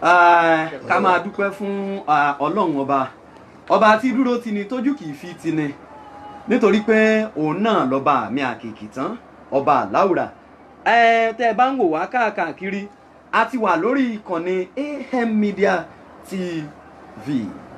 Ah, ká máa dúpẹ́ fún ah, ọlọ́run ọba ọba tí dúró tini tójú kìí fi tini nítorí pé òun náà lọ́ba mi àkìkì tán ọba àláùrà ẹ tẹ́ ẹ bá ń wò wá káàkiri a ti wà lórí ìkànnì AM Media TV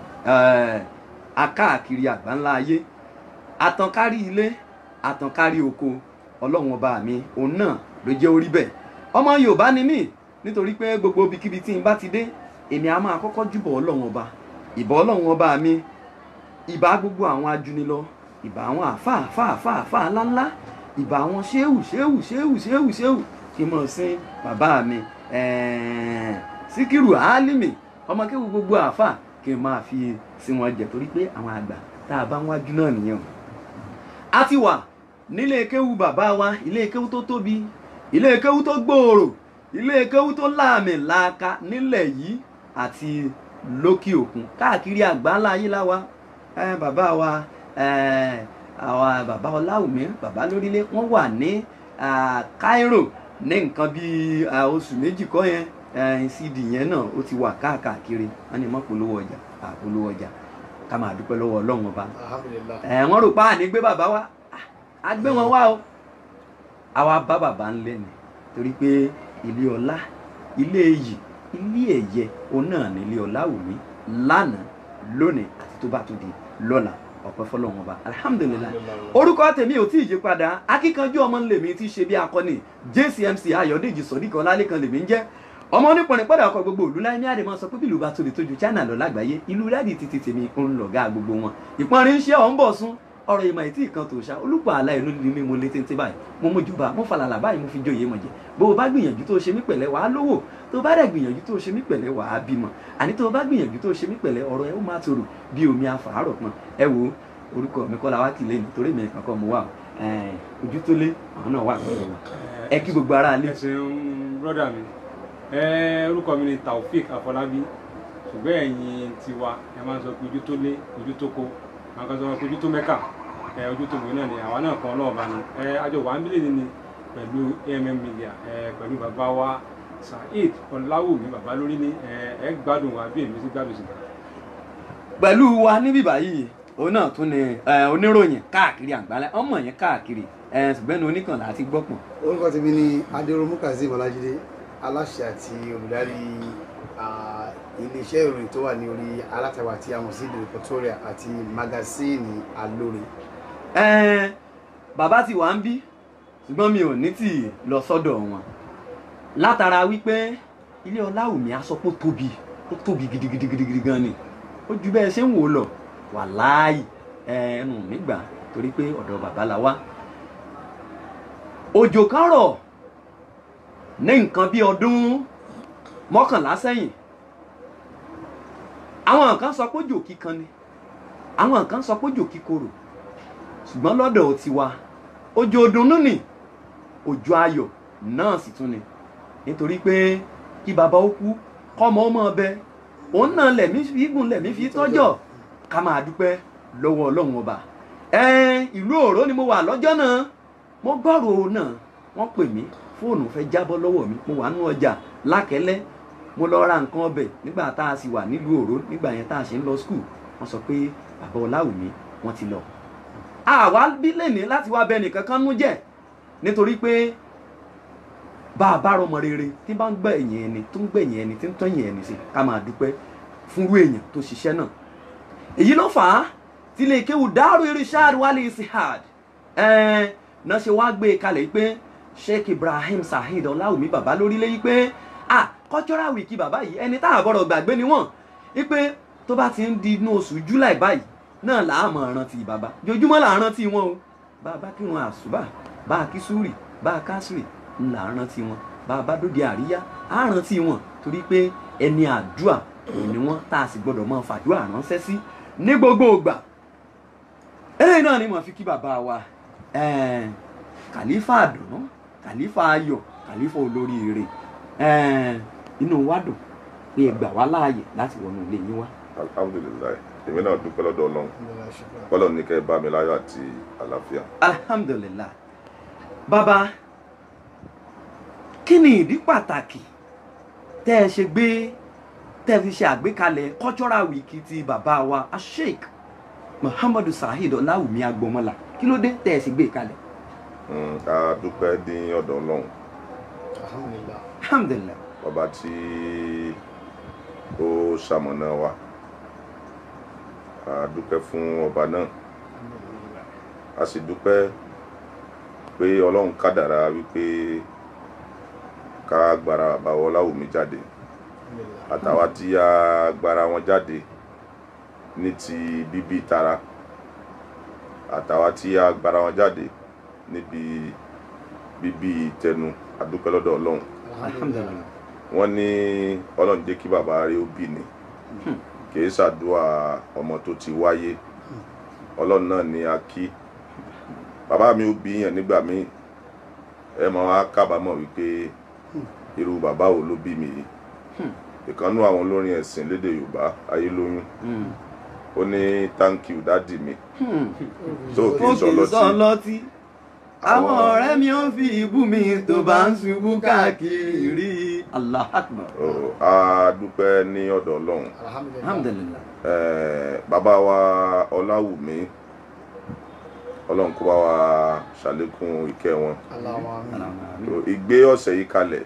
eh, akáàkiri àgbáńlá ayé àtànkárí ilé àtànkárí oko ọlọ́run ọba mi òun náà ló jẹ́ orí bẹ́ẹ̀ ọmọ yorùbá ni mí nítorí pé gbogbo ibikíbi tí n bá ti dé èmi á máa kọ́kọ́ júbọ̀ ọlọ́run ọba ìbà ọlọ́run ọba mi ìbà gbogbo àwọn ajunilọ ìbà àwọn àfà àfà àfà àfà ńláńlá ìbà àwọn ṣéwù ṣéwù ṣéwù ṣéwù ṣéwù kí n mọ̀ sí bàbá mi ẹ̀ẹ́n síkírù álímì ọmọ kéwù gbogbo àfà kí n máa fi sí wọn jẹ torí pé àwọn àgbà tá a bá ń wájú náà nìyẹn o a ti wà nílé kéwù bàbá wa ilé kéwù tó tóbi ilé kéwù tó gbòòrò ilé kéwù tó láàmì láàka nílẹ̀ yìí àti lókè òkun káàkiri àgbáńlá ayé láwa ẹ bàbá wa ẹ àwa bàbá ọláwùmí bàbá lórílẹ̀ wọ́n wà ní ah, Cairo ní nǹkan bíi ah, oṣù méjì kọ́ yẹn eh, cd yẹn náà ó ti wà káàkiri wọ́n ní mọ́ polówó ọjà àpolówó ọjà ká máa dúpẹ́ lọ́wọ́ ọlọ́run ọba alhamdulillah ẹ wọ́n rò pa àní gbé bàbá wa Ah, a gbé wọn wá o àwa bá bàbá ń lẹ́nu torí pé ilé ọlá ilé iyì ilé ẹ̀yẹ òun náà ní ilé ọlá wù mí lánàá lónìí àti tó bá tó di lọ́la ọpẹ́ fọ́lọ́run ọba alhamdulilayi orúkọ tèmi ò tí ì yí padà akíkanjú ọmọ ńlẹmí tí í ṣe bí akọni jcmc ayọ̀dèjì sọdíkan lálẹ́kan lèmi ń jẹ́ ọmọ onípọnrin padà ọkọ gbogbo òlú láyé ní àdèmọ sọ pé bílù bá tóbi tójú china lọ lágbàáyé ìlú rẹ́ẹ̀dì títí tèmi ń lọ̀gá gbogbo wọn ìpọnrin ń ṣe ọ̀ ń bọ̀ sún ọ̀rọ̀ ìmọ̀ ètí ìkan tó ṣá olùpọ̀ àlà ìlú ni mi mo lé téńté báyìí mo mú jùbà mo falàlà báyìí mo fi joyè mọ̀ jẹ́ bó o bá gbìyànjú tó o ṣe mí pẹ̀lẹ́ wàá lówó tó o bá dẹ̀ gbìyànjú tó o ṣe mí pẹ̀lẹ́ wàá bímọ àní tó o bá gbìyànjú tó o ṣe mí pẹ̀lẹ́ ọ̀rọ̀ ẹ ó máa tòrò bí omi afàárọ̀ pọn ẹ wo orúkọ mi kọ́ la wá kìlẹ̀ ní torí mi kankan mo wà ojú tó lé àwọn náà wà pẹ̀lú wa ẹ kí gbogbo ara lé ẹ ṣeun brọ́dà mi ẹ orúkọ mi ni Taofik Afọlábí ṣùgbọ́n ẹ̀yin tiwa ẹ máa ń sọ pé ojú tó lé ojú tó kó àwọn kan sọ pé ojú tó mẹ́kà ẹ ojú tó gbé náà ni àwa náà kan náà bá ní ẹ àjọ wà ń bílẹ̀ ni pẹ̀lú AMM Media ẹ pẹ̀lú bàbá wa Saheed Ọláwùmí bàbá lórí ní ẹ ẹ gbádùn wa bí èmi sí gbádùn sí. pẹ̀lú wa níbí báyìí òun náà tún ni eh, oníròyìn káàkiri àgbálẹ̀ ọmọ yẹn káàkiri eh, ṣùgbọ́n ní oníkànlá àti gbọ́pọ̀n orúkọ tèmi ni adéròmù kazeem ọlájídé aláṣẹ àti olùdarí ah, iléeṣẹ́ ìròyìn tó wà ní orí alátagbà tí a mọ̀ sí the reportoria àti magasíìnì alóore Ẹn, bàbá ti wà ń bí ṣùgbọ́n mi ò ní tì í lọ sọ́dọ̀ wọn látara wípé ilé ọláwùmí asọ́pọ̀ tóbi ó tóbi gidigidigidi gan ni ó ju bẹ́ẹ̀ ṣe ń wò ó lọ wàláì ẹnu mi gbà torí pé ọ̀dọ̀ bàbá la wá òjò kan rọ̀ ní nǹkan bí ọdún mọ́kànlá sẹ́yìn àwọn kan sọ pé òjò kíkan ni àwọn kan sọ pé òjò kíkorò ṣùgbọ́n lọ́dọ̀ tiwa òjò òdùnnú ni òjò ayọ̀ náà sì tún ni nítorí pé kí bàbá ó kú kọ́mọ ọmọ ọbẹ̀ òun náà lẹ̀mí fi gùn lẹ̀mí fi tọ́jọ́ ká máa dúpẹ́ lọ́wọ́ ọlọ́run ọba ẹ̀ẹ́n ìlú òró ni mo wà lọ́jọ́ náà mo gbọ́rò náà wọ́n pè mí fóònù fẹ́ jábọ́ lọ́wọ́ mi mo wà nínú ọjà lákẹ́lẹ́ mo lọ ra nǹkan ọbẹ̀ nígbà tá a sì wà nílùú òró nígbà yẹn tá a ṣe ń lọ skul wọ́n sọ pé bàbá ọláwùmí wọ́n ti lọ àwa bí lẹ́ni láti wá bẹ nìkan kan nú jẹ́ nítorí pé bá a bá rọmọ rere tí bá ń gbẹ̀yìn ẹni tó ń gbẹ̀yìn ẹni tí ń tọ́yìn ẹni sí ká máa dúpẹ́ fúnrú èèyàn tó ṣiṣẹ́ náà èyí ló fà á tí ilé kéwù Daaru Irshad wálé Isihad ẹ̀ẹ́n náà ṣe wá gbé e kalẹ̀ pé Sheikh Ibrahim Saheed Ọláwùmí bàbá lórílẹ̀ yìí pé ah cultural week bàbá yìí ẹni tá a gbọ́dọ̀ gbàgbé ni wọ́n wípé tó bá ti ń di inú oṣù July báyìí náà là á mọ̀ rántí bàbá jojúmọ́ là á rántí wọn o bá a bá kírun àṣùbà bá a kí súrì bá a kásìrì là á rántí wọn bá a bá dóde àríyá á rántí wọn torí pé ẹni àdúà òun ni wọn tá a sì gbọdọ̀ máa fàdúà ránṣẹ́ sí ní gbogbo ìgbà eléyìí náà ni mo fi kí bàbá wa ẹ̀ẹ́n, kàlífà àdùnnú kàlífà ayọ̀ kàlífà olóríire ẹ̀ẹ́n, inú wa dùn pé ẹ gbà wá láàyè láti wọnú ilé yín wá. alhamdulilayi èmi náà dúpẹ́ lọ́dọ̀ ọlọ́run kọ́lọ̀ ní kẹ́ ẹ bá mi láyọ̀ àti àlàáfíà. alhamdulillah bàbá kí ni ìdí pàtàkì tẹ́ ẹ ṣe gbé tẹ́ fi ṣe àgbékalẹ̀ cultural week ti bàbá wa asheik muhammadu saheed ọláwùmí agbọmọlà kí ló dé tẹ́ ẹ sì gbé e kalẹ̀ Mm, a dúpẹ́ ní ọ̀dọ̀ ọlọ́run alhamdulilah alhamdulilayi ọba tí ó ṣamọ̀nà wa a dúpẹ́ fún ọba náà a sì dúpẹ́ pé ọlọ́run kádàrá wípé ká gbára bàbá Ọláwùmí jáde àtàwa tí a gbára wọn jáde ní ti bíbí tara àtàwa tí a gbára wọn jáde níbi bíbí tẹnu a dúpẹ́ lọ́dọ̀ ọlọ́run alhamdulilayi wọ́n ní ọlọ́run jẹ́ kí bàbá rẹ̀ ó bí ni kìí ṣàdúrà ọmọ tó ti wáyé ọlọ́run náà ni a kí bàbá mi ó bí yàn nígbà míì ẹ mọ wá kábàámọ̀ wípé irú bàbá wo ló bí mi yìí ìkànnú àwọn olórin ẹ̀sìn lédè yorùbá ayélóyún ó ní thank you dádì mi tó kì í sọ lọ́tí lọ́tí àwọn ọ̀rẹ́ mi ó fi ìbú mi tó bá ń ṣubú káàkiri allah akbar Ó, a dúpẹ́ ní ọ̀dọ̀ ọlọ́run alhamdulilah alhamdulilayi Eh, bàbá wa ọláwùmí ọlọ́run kó bá wa ṣàlékún ìkẹ́ wọn alahuma amin So, ìgbé ọ̀sẹ̀ yìí kalẹ̀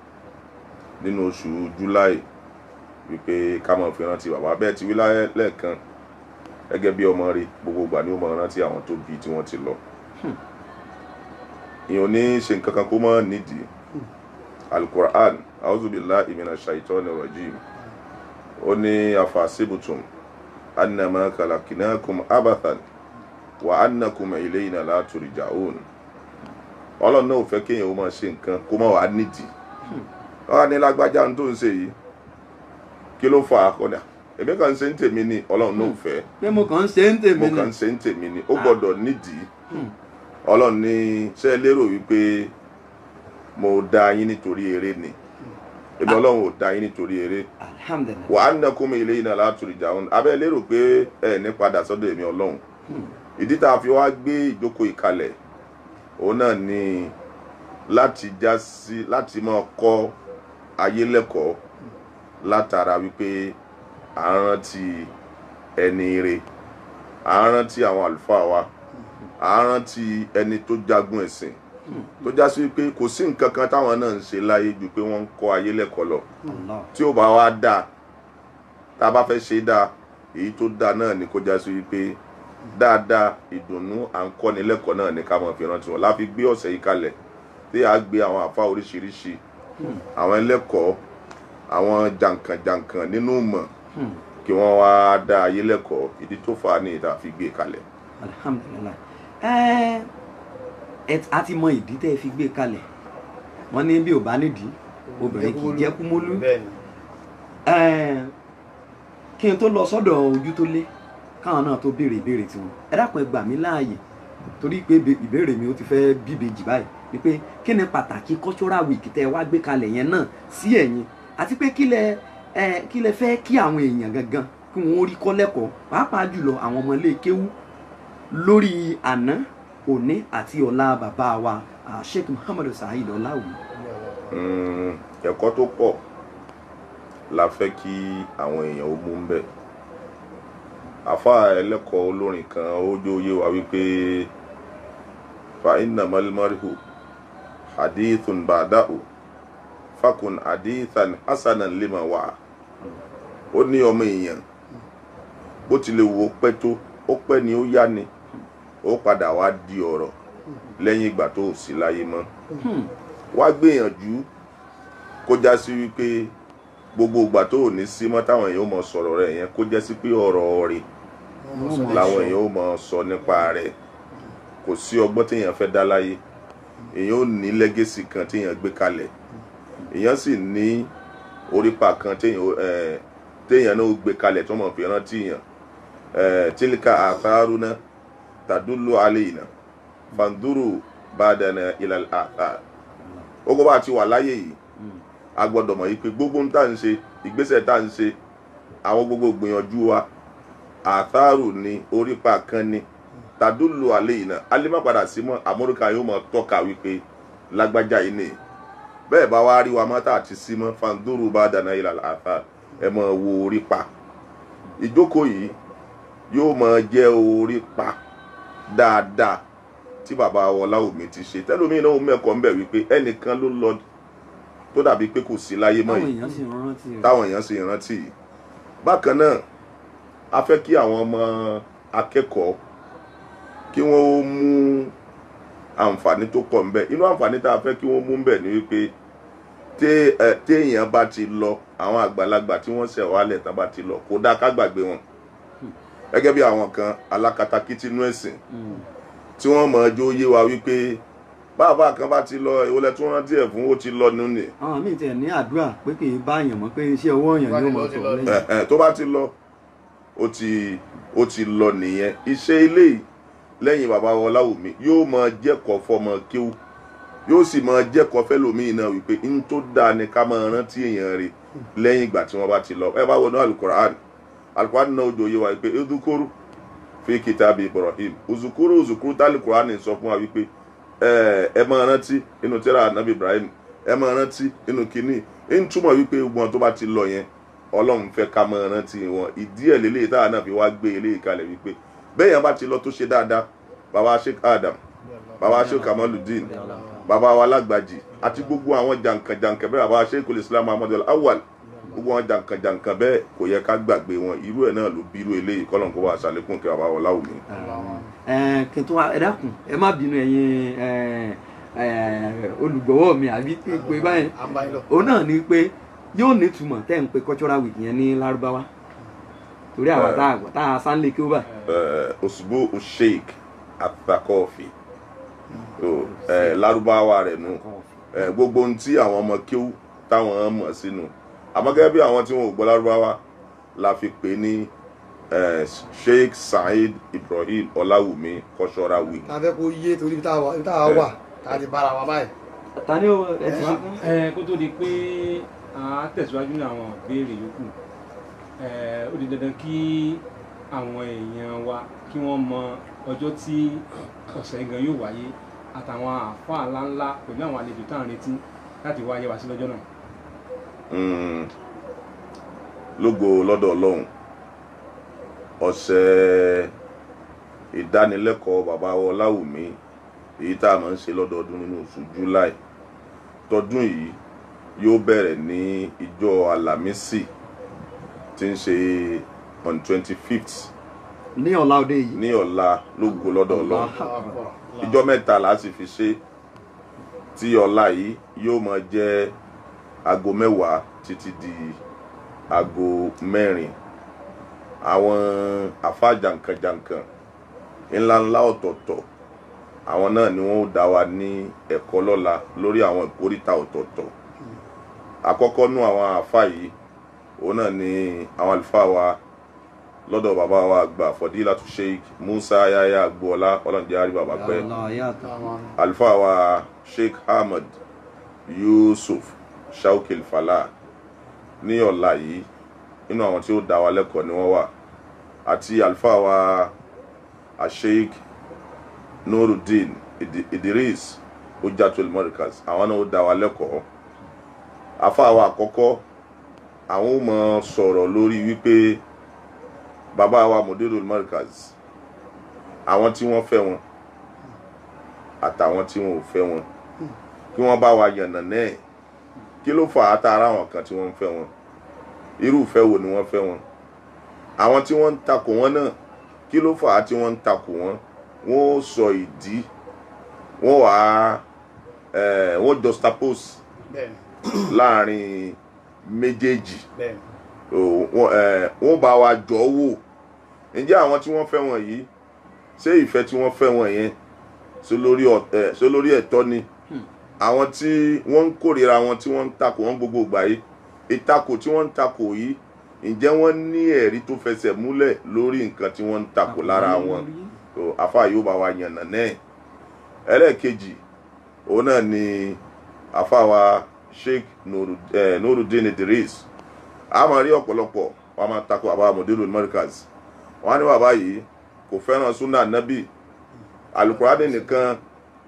nínú oṣù july wípé ká máa fi rántí bàbá bẹ́ẹ̀ ti wí láyé lẹ́ẹ̀kan gẹ́gẹ́ bí ọmọ rí gbogbo ìgbà ni ó máa rántí àwọn tó bí tí wọ́n ti lọ ìyẹn ò ní ṣe nǹkan kan kó mọ́ nídìí alukur'an auzubillahi minash shaitani rajim ó ní afasibutum annama khalaqnakum abathan wa annakum ilayna la turja'un ọlọ́run náà ò fẹ́ kéèyàn ó máa ṣe nǹkan kó má wàá nídìí wọ́n á ní lágbájá ohun tó ń ṣe yìí kí ló fà á kọ́dà èmi kàn ń ṣe ń tèmi ni ọlọ́run náà ò fẹ́ pé mo kàn ń ṣe ń tèmi mo ni kàn ń ṣe ń tèmi ni ó gbọ́dọ̀ nídìí ọlọ́run ní ṣé ẹ lérò wípé mo dá yín nítorí eré ni èmi ọlọ́run ò dá yín nítorí eré alhamdulilayi wà á nà kó mi ilé iná látòrí ìjà abẹ́ lérò pé ẹ ní padà sọ́dọ̀ èmi ọlọ́run ìdí tá a fi wá gbé ìjókòó ìkalẹ̀ òun náà ni láti já sí láti máa kọ́ ayé lẹ́kọ̀ọ́ látara wípé à ń rántí ẹni ire à ń rántí àwọn àlùfáà wa à ń rántí ẹni tó jagun ẹ̀sìn tó já sí wípé kò sí nǹkan kan táwọn náà ń ṣe láyé ju pé wọ́n ń kọ́ ayé lẹ́kọ̀ọ́ lọ allah tí ó bá wá dáa tá a bá fẹ́ ṣe dáa èyí tó dáa náà ni kó já sí wípé dáadáa ìdùnnú à ń kọ́ni lẹ́kọ̀ọ́ náà ní ká máa fi rántí wọn láfi gbé ọ̀sẹ̀ yìí kalẹ̀ tí a gbé àwọn àfa oríṣiríṣi àwọn ẹlẹ́kọ̀ọ́ àwọn jàǹkànjàǹkàn nínú ìmọ̀ Hmm. kí wọ́n wá dá ayé lẹ́kọ̀ọ́ ìdí tó fà á ní ìta fi gbé kalẹ̀. alhamdulilayi ẹ ẹ a ti mọ ìdí tẹ́ ẹ fi gbé kalẹ̀ wọ́n ní bí ò bá nídìí obìnrin kì í jẹ́ kúmólú bẹ́ẹ̀ni ẹ kí n tó lọ sọ́dọ̀ ojú tó lé káwọn náà tó béèrè ìbéèrè tiwọn ẹ dákun ẹ gbà mí láàyè torí pé be- ìbéèrè mi ó ti fẹ́ bíbejì báyìí ni pé kí ni pàtàkì cultural week tẹ́ ẹ wá gbé kalẹ̀ yẹn náà sí ẹ̀yin àti pé kí lẹ ẹ kí lẹ fẹ́ kí àwọn èèyàn gangan kí wọ́n rí kọ́ lẹ́kọ̀ọ́ pàápàá jùlọ àwọn ọmọ ilé kéwú lórí àná òní àti ọ̀la bàbá wa ah, Sheikh Muhammadu Saheed Ọláwùmí. Mm, ẹ̀kọ́ tó pọ̀ la fẹ́ kí àwọn èèyàn ó mú ń bẹ̀. àfa ẹlẹ́kọ̀ọ́ olórin kan ó jó yé wa wípé fa inna malmarihu hadithun ba'dahu fakun hadithan hasanan lima wa ó ní ọmọ èèyàn bó tilẹ̀ wò ó pẹ́ tó ó pẹ́ ni ó yá ni ó padà wá di ọ̀rọ̀ lẹ́yìn ìgbà tó ò sí láyé mọ́ Hmm. wá gbìyànjú kó já sí wípé gbogbo ìgbà tó ò ní sí mọ́ táwọn èèyàn ó mọ sọ̀rọ̀ rẹ̀ yẹn kó jẹ́ sí pé ọ̀rọ̀ rẹ̀ làwọn èèyàn ó mọ sọ nípa rẹ̀ kò sí ọgbọ́n téèyàn fẹ́ dá láyé èèyàn ò ní lẹ́gẹ́sì kan téèyàn gbé kalẹ̀ èèyàn sì ní orípa kan téèyàn ó- eh, téèyàn náà ó gbé kalẹ̀ tó mọ̀ fi rántí yàn Eh, tílíkà àtàrúná tàdúlù alẹ́ ìnà fàndúrù bàdànà ilal àtàr gbogbo bá ti wà láyé yìí a gbọ́dọ̀ mọ̀ yìí pé gbogbo ń tà ń ṣe ìgbésẹ̀ tá ń ṣe àwọn gbogbo gbìyànjú wa àtàrù ni orípa kan ni tàdúlù alẹ́ yìí náà alẹ́ má padà sí mọ́ amúríkà yóò mọ̀ tọ́ka wípé lágbájá yìí ni bẹ́ẹ̀ bá wá rí wa mọ́ tá àti sí mọ́ fàndúrù bàdànà ilal àtàr ẹ máa wo orí pa ìjókòó yìí yóò máa jẹ́ orí pa dáadáa tí bàbá Ọláwùmí ti ṣe tẹ́lómi náà mẹ́kọ̀ọ́ ń bẹ̀ wípé ẹnìkan ló lọ tó dàbí pé kò sí láyé mọ́ táwọn yìí èèyàn sì ń rántí rẹ̀ táwọn èèyàn sì rántí yìí bákan náà a fẹ́ kí àwọn ọmọ akẹ́kọ̀ọ́ kí wọ́n ó mú àǹfààní tó pọ̀ ńbẹ̀ inú àǹfààní tá a fẹ́ kí wọ́n mú ńbẹ̀ ni wípé té- ẹ, téèyàn bá ti lọ àwọn àgbàlagbà tí wọ́n ṣẹ̀ wálẹ̀ tán bá ti lọ kò dáa ká gbàgbé wọn gẹ́gẹ́ bí àwọn kan alákatakítí inú ẹ̀sìn Mm. tí wọ́n mọ̀ ọjọ́ yé wa wípé bàbá kan bá ti lọ ìwọlẹ̀ tí wọ́n rántí ẹ̀ fún ó ti lọ nínú ni àwọn míì tiẹ̀ ní àdúrà pé kì í bá èèyàn mọ́ pé iṣẹ́ ọwọ́ èèyàn ni ó mọ̀ Ó ti sọ lọ, ó ti lọ. lẹ́yìn ẹ ẹ tó bá ti lọ ó ti ó ti lọ nìyẹn iṣẹ́ ilé yìí lẹ́yìn bàbá Ọláwùmí yóò máa jẹ́kọ̀ọ́ fọmọ kíw yóò sì máa jẹ́kọ̀ọ́ fẹ́lòmíì náà wípé n tó dáa ni ká máa rántí èèyàn rẹ̀ lẹ́yìn ìgbà tí wọ́n bá ti lọ ẹ bá wọnú alukur'an alukur'an náà ojú òye wa wípé edukoro fi kitabi Ibrahim uzukuru uzukuru tá alukur'an sọ fún wa wípé ẹ ẹ máa rántí inú tírà anabi Ibrahim ẹ máa rántí inú kínní ń túmọ̀ wípé wọn tó bá ti lọ yẹn ọlọ́run fẹ́ ká máa rántí wọn ìdí ẹ̀ lélẹ́yìí táwa náà fi wá gbé eléyìí kalẹ̀ wípé bẹ́ẹ̀ yẹn bá ti lọ tó ṣe dáadáa bàbá Sheikh Adam bàbá Sheikh Kamaludin bàbá wa lágbàjì àti gbogbo àwọn jàǹkànjàǹkàn bẹ́ẹ̀ bàbá Sheikhul Islam Ahmadu Awwal gbogbo àwọn jàǹkànjàǹkàn bẹ́ẹ̀ kò yẹ ká gbàgbé wọn irú ẹ̀ náà ló bí irú eléyìí kọ́lọ́n kó wá ṣàlékún kí bàbá Ọláwùmí. ẹ kí n tún wá ẹ dákun ẹ má bínú ẹ̀yin ẹ, ẹ, olùgbọ́wọ́ mi àbí kí n pè báyìí àbáyọ òun náà ni pé yóò nítumọ̀ tẹ́ ń pe cultural week yẹn ní lárúbáwá torí àwa Ẹ. tá a tá a sánlé kí ó bá òṣùbù sheik atakọ́ọ̀fì lárúbáwá rẹ̀ nù ẹ, gbogbo ohun tí àwọn ọmọ kíw táwọn mọ̀ sínú àmọ́ gẹ́gẹ́ bí àwọn tí wọn ò gbọ́ lárúbáwá la fi pè ní eh, Sheikh Saheed Ibrahim Ọláwùmí cultural week. tá a fẹ́ kó yé torí ibi tá a wà ibi tá a wà tá a ti bára wa báyìí. ta ni ó ẹ ti ṣe tán. ẹ kó tó di pé a tẹ̀síwájú ní àwọn ìbéèrè yòókù ẹ ó di dandan kí àwọn èèyàn wa kí wọ́n mọ ọjọ́ tí ọ̀sẹ̀ gan yóò wáyé àtàwọn àáfàá ńláńlá pẹ̀lú àwọn àlejò tá à ń retí láti wáyé wá sí lọ́jọ́ náà. Mm, lógo lọ́dọ̀ ọlọ́run ọ̀sẹ̀ ìdánilẹ́kọ̀ọ́ bàbá Ọláwùmí èyí tá a máa ń ṣe lọ́dọọdún nínú oṣù July tọdún yìí yóò bẹ̀rẹ̀ ní ìjọ Àlàmísì tí ń ṣe on twenty fifth ní ọ̀la òde yìí ní ọ̀la lógo lọ́dọ̀ ọlọ́run ìjọ mẹ́ta la sì fi ṣe tí ọ̀la yìí yóò máa jẹ́ aago mẹ́wàá títí di aago mẹ́rin àwọn àfa jàǹkànjàǹkàn ńláńlá ọ̀tọ̀ọ̀tọ̀ àwọn náà ni wọ́n ó dá wa ní ẹ̀kọ́ lọ́la lórí àwọn ìkórìtà ọ̀tọ̀ọ̀tọ̀ àkọ́kọ́ nú àwọn àfa yìí òun náà ni àwọn àlùfáà wa lọ́dọ̀ bàbá wa àgbà Fọdílátù Sheikh Musa Yahya Agboola ọlọ́njẹ́ àrí bàbá pẹ́ Allah yàtọ̀ àlùfáà wa Sheikh Ahmed Yusuf Shaukil Fala ní ọ̀la yìí nínú àwọn tí ó dá wa lẹ́kọ̀ọ́ ni wọ́n wà àti àlùfáà wa Sheikh Nuruddin Idi- Idris Hujjatul Markaz àwọn náà ó dá wa lẹ́kọ̀ọ́ àfáà wa àkọ́kọ́ àwọn ó mọ sọ̀rọ̀ lórí wípé bàbá wa Mudirul Markaz àwọn tí wọ́n fẹ́ wọn àtàwọn tí wọn ò fẹ́ wọn kí wọ́n bá wa yànnà náà kí ló fà á tààrà àwọn kan tí wọ́n ń fẹ́ wọn irúfẹ́ wo ni wọ́n fẹ́ wọn àwọn tí wọ́n ń takò wọn náà kí ló fà á tí wọ́n ń takò wọn wọ́n ó sọ ìdí wọ́n wà á eh, wọ́n juxtapose bẹ́ẹ̀ni láàrin méjèèjì bẹ́ẹ̀ni o, wọ́n eh, wọ́n bá wa jọ wò ǹjẹ́ àwọn tí wọ́n fẹ́ wọn yìí ṣé ìfẹ́ tí wọ́n fẹ́ wọn yẹn ṣé lórí ọ̀- eh, ṣé lórí ẹ̀tọ́ ni àwọn tí wọ́n ń kórìíra wọn tí wọ́n ń takò wọn gbogbo ìgbà yìí ìtakò tí wọ́n ń takò yìí ǹjẹ́ wọ́n ní ẹ̀rí tó fẹsẹ̀ múlẹ̀ lórí nǹkan tí wọ́n ń takò lára wọn tó afa yóò bá wa yànnà náà ẹlẹ́ẹ̀kejì òun náà ni afa wa Sheikh Nuru- eh, Nuruddin Idris a máa rí ọ̀pọ̀lọpọ̀ wọn a máa takò àbá Mudirul Markaz wọn á ní bàbá yìí kò fẹ́ràn sunna nabi alukurani nìkan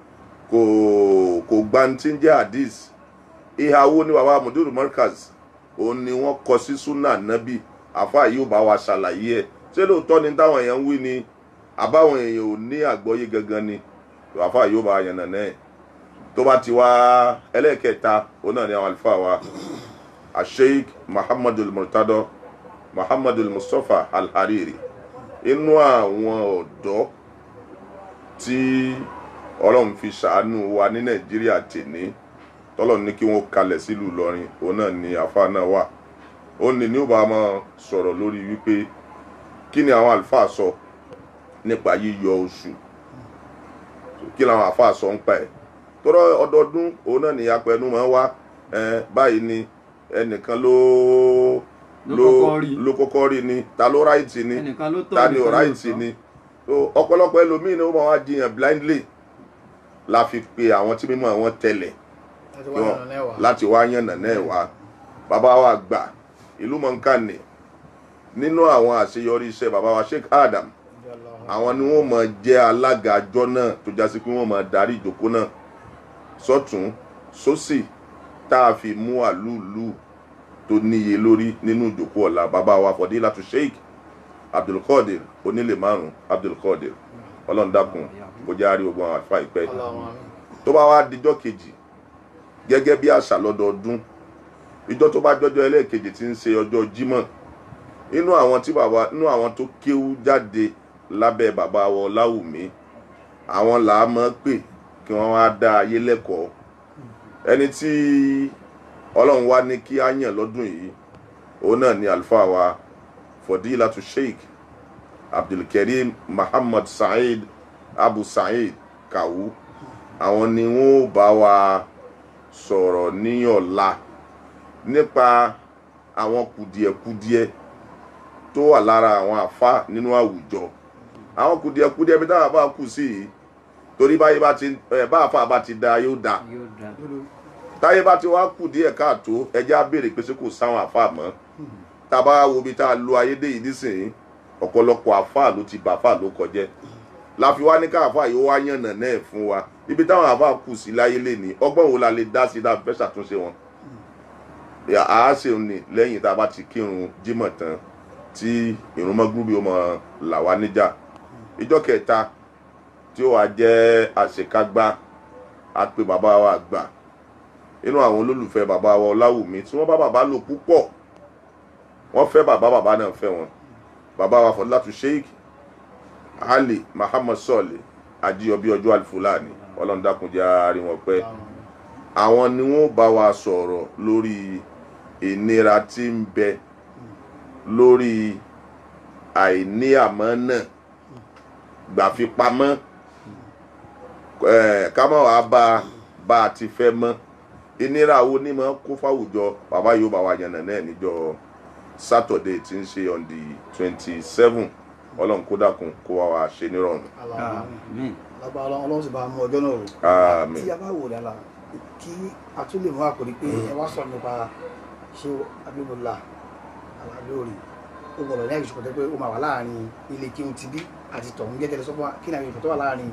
kò kò gba ní tí ń jẹ́ hadith ìhà wo ni bàbá Mudirul Markaz òun ni wọ́n kọ sí súnà nábì àfa yìí ò bá wa ṣàlàyé ẹ̀ ṣé lóòótọ́ ni táwọn èèyàn ń wí ni àbáwọn èèyàn ò ní àgbọ́yé gangan ni àfa yìí ò bá yànnà náà tó bá ti wá ẹlẹ́ẹ̀kẹta òun náà ni àwọn àlùfáà wa asheik muhammadu murtado muhammadu mustapha alhariri inú àwọn ọ̀dọ́ tí ọlọ́run fi ṣàánú wa ní nàìjíríà tèní tọ́lọ̀ ní kí wọ́n kalẹ̀ sílùú ìlọrin òun náà ni àfa náà wà ó ní ní ó bá máa sọ̀rọ̀ lórí wípé kí ni àwọn àlùfáà sọ nípa yíyọ oṣù kí làwọn àlùfáà sọ ń pa ẹ̀ tọ́rọ ọdọọdún òun náà ni apẹnu máa ń wá ẹ báyìí ni ẹnìkan ló Ló kọ́kọ́ rí. ló kọ́kọ́ rí ni ta ló ráìtì ni ẹnìkan ló tọ́ ta ni ò ẹnìkan ló ráìtì tọ́. ni so ọ̀pọ̀lọpọ̀ ẹlòmíín ni ó máa wá jiyàn blindly la fi pe àwọn tí mímọ́ wọn tẹ̀lẹ̀ láti wá yànnà náà wá. láti wá yànnà náà wá bàbá wa gbà ìlú mọ̀nkánì nínú àwọn àṣeyọrí iṣẹ́ bàbá wa Sheikh Adam àwọn ni wọ́n máa jẹ́ alága àjọ náà tó jásí pé wọ́n máa darí ìjókòó náà sọ́tún sósì tá a fi mú àlúùlù tó níye lórí nínú ìjókòó ọ̀la bàbá wa Fọdílátù Sheikh Abdulkadir onílé márùn Abdulkadir ọlọ́run dákun kó jẹ́ àárí ogun àwọn àlùfáà ìpẹ́ yìí Allahumma amin. tó bá wá dijọ́ kejì gẹ́gẹ́ bí àṣà lọ́dọọdún ìjọ tó bá jọjọ́ ẹlẹ́ẹ̀kejì tí ń ṣe ọjọ́ jímọ̀ inú àwọn tí bàbá inú àwọn tó kéwú jáde lábẹ́ bàbá wa Ọláwùmí àwọn là á mọ̀ pé kí wọ́n wá dá ayé lẹ́kọ̀ọ́ ẹni tí ọlọ́run wá ní kí á yàn lọ́dún yìí òun náà ni àlùfáà wa Fọdílátù Sheikh Abdulkarim Muhammad Saheed Abu Saheed Kawu àwọn ni wọn ò bá wa sọ̀rọ̀ ní ọ̀la nípa àwọn kùdìẹ̀kudiẹ tó wà lára àwọn àfa nínú àwùjọ àwọn kùdìẹ̀kudiẹ bí táwọn àfa kù sí yìí torí báyé bá ti ẹ bá àfa bá ti da yóò da yóò dá táyé bá ti wá kù díẹ̀ káàtó ẹjẹ́ á béèrè pé ṣé kò sáwọn àfa mọ́ tá a bá wo ibi tá a lo ayédè yìí nísìnyí ọ̀pọ̀lọpọ̀ àfa ló ti bà àfa ló kọjẹ́ la fi wá ní ká àfa yìí ó wá yànnà náà fún wa ibi táwọn àfa kù sí láyé lè ní ọgbọ́n wo la lè dá sí dáa fẹ́ ṣàtúnṣe wọn. Yà, à á ṣe ní lẹ́yìn tá a bá ti kírun jímọ̀ tán tí ìrun mọ́gúrúbí ó mọ là wá níjà ìjọ kẹta tí ó wà jẹ́ àṣekágbá á pé bàbá wa gbà inú àwọn olólùfẹ́ bàbá wa ọláwùmí tí wọ́n bá bàbá lò púpọ̀ wọ́n fẹ́ bàbá bàbá náà fẹ́ wọn bàbá wa Fọdílátù Sheikh Ali Muhammad Sọ̀lẹ̀ Ajíyọbí ọjọ́ àlùfúlàní ọlọ́run dákun jẹ́ àárín wọn pẹ́ àwọn ni wọ́n bá wa sọ̀rọ̀ lórí ìnira tí ń bẹ lórí àìní àmánà gbàfipamọ́ ẹ̀, ká má wàá bá bá a ti fẹ́ mọ́ ìnira wo ni máa kó fáwùjọ bàbá yóò bá wa yànnà náà níjọ́ Saturday tí ń ṣe on the twenty seven ọlọ́run kó dákun kó wá wa ṣe nírọ̀rùn Allahumma amin. àmín lágbára Ọlọ́run Ọlọ́run sì bá mú ọjọ́ náà rò. àmín tí a bá wò dára kí a tún lè mú àkòrí pé ẹ wá sọ̀rọ̀ nípa ṣé abíbọ̀lá aláàlórí ó gbọ́dọ̀ ní àìsàn pé ó máa wà láàrin ilé kéwù ti bí àti tọ̀hún gẹ́gẹ́ lọ́sọ́ fún wa kí ni àwọn ìfẹ́ tó wà láàrin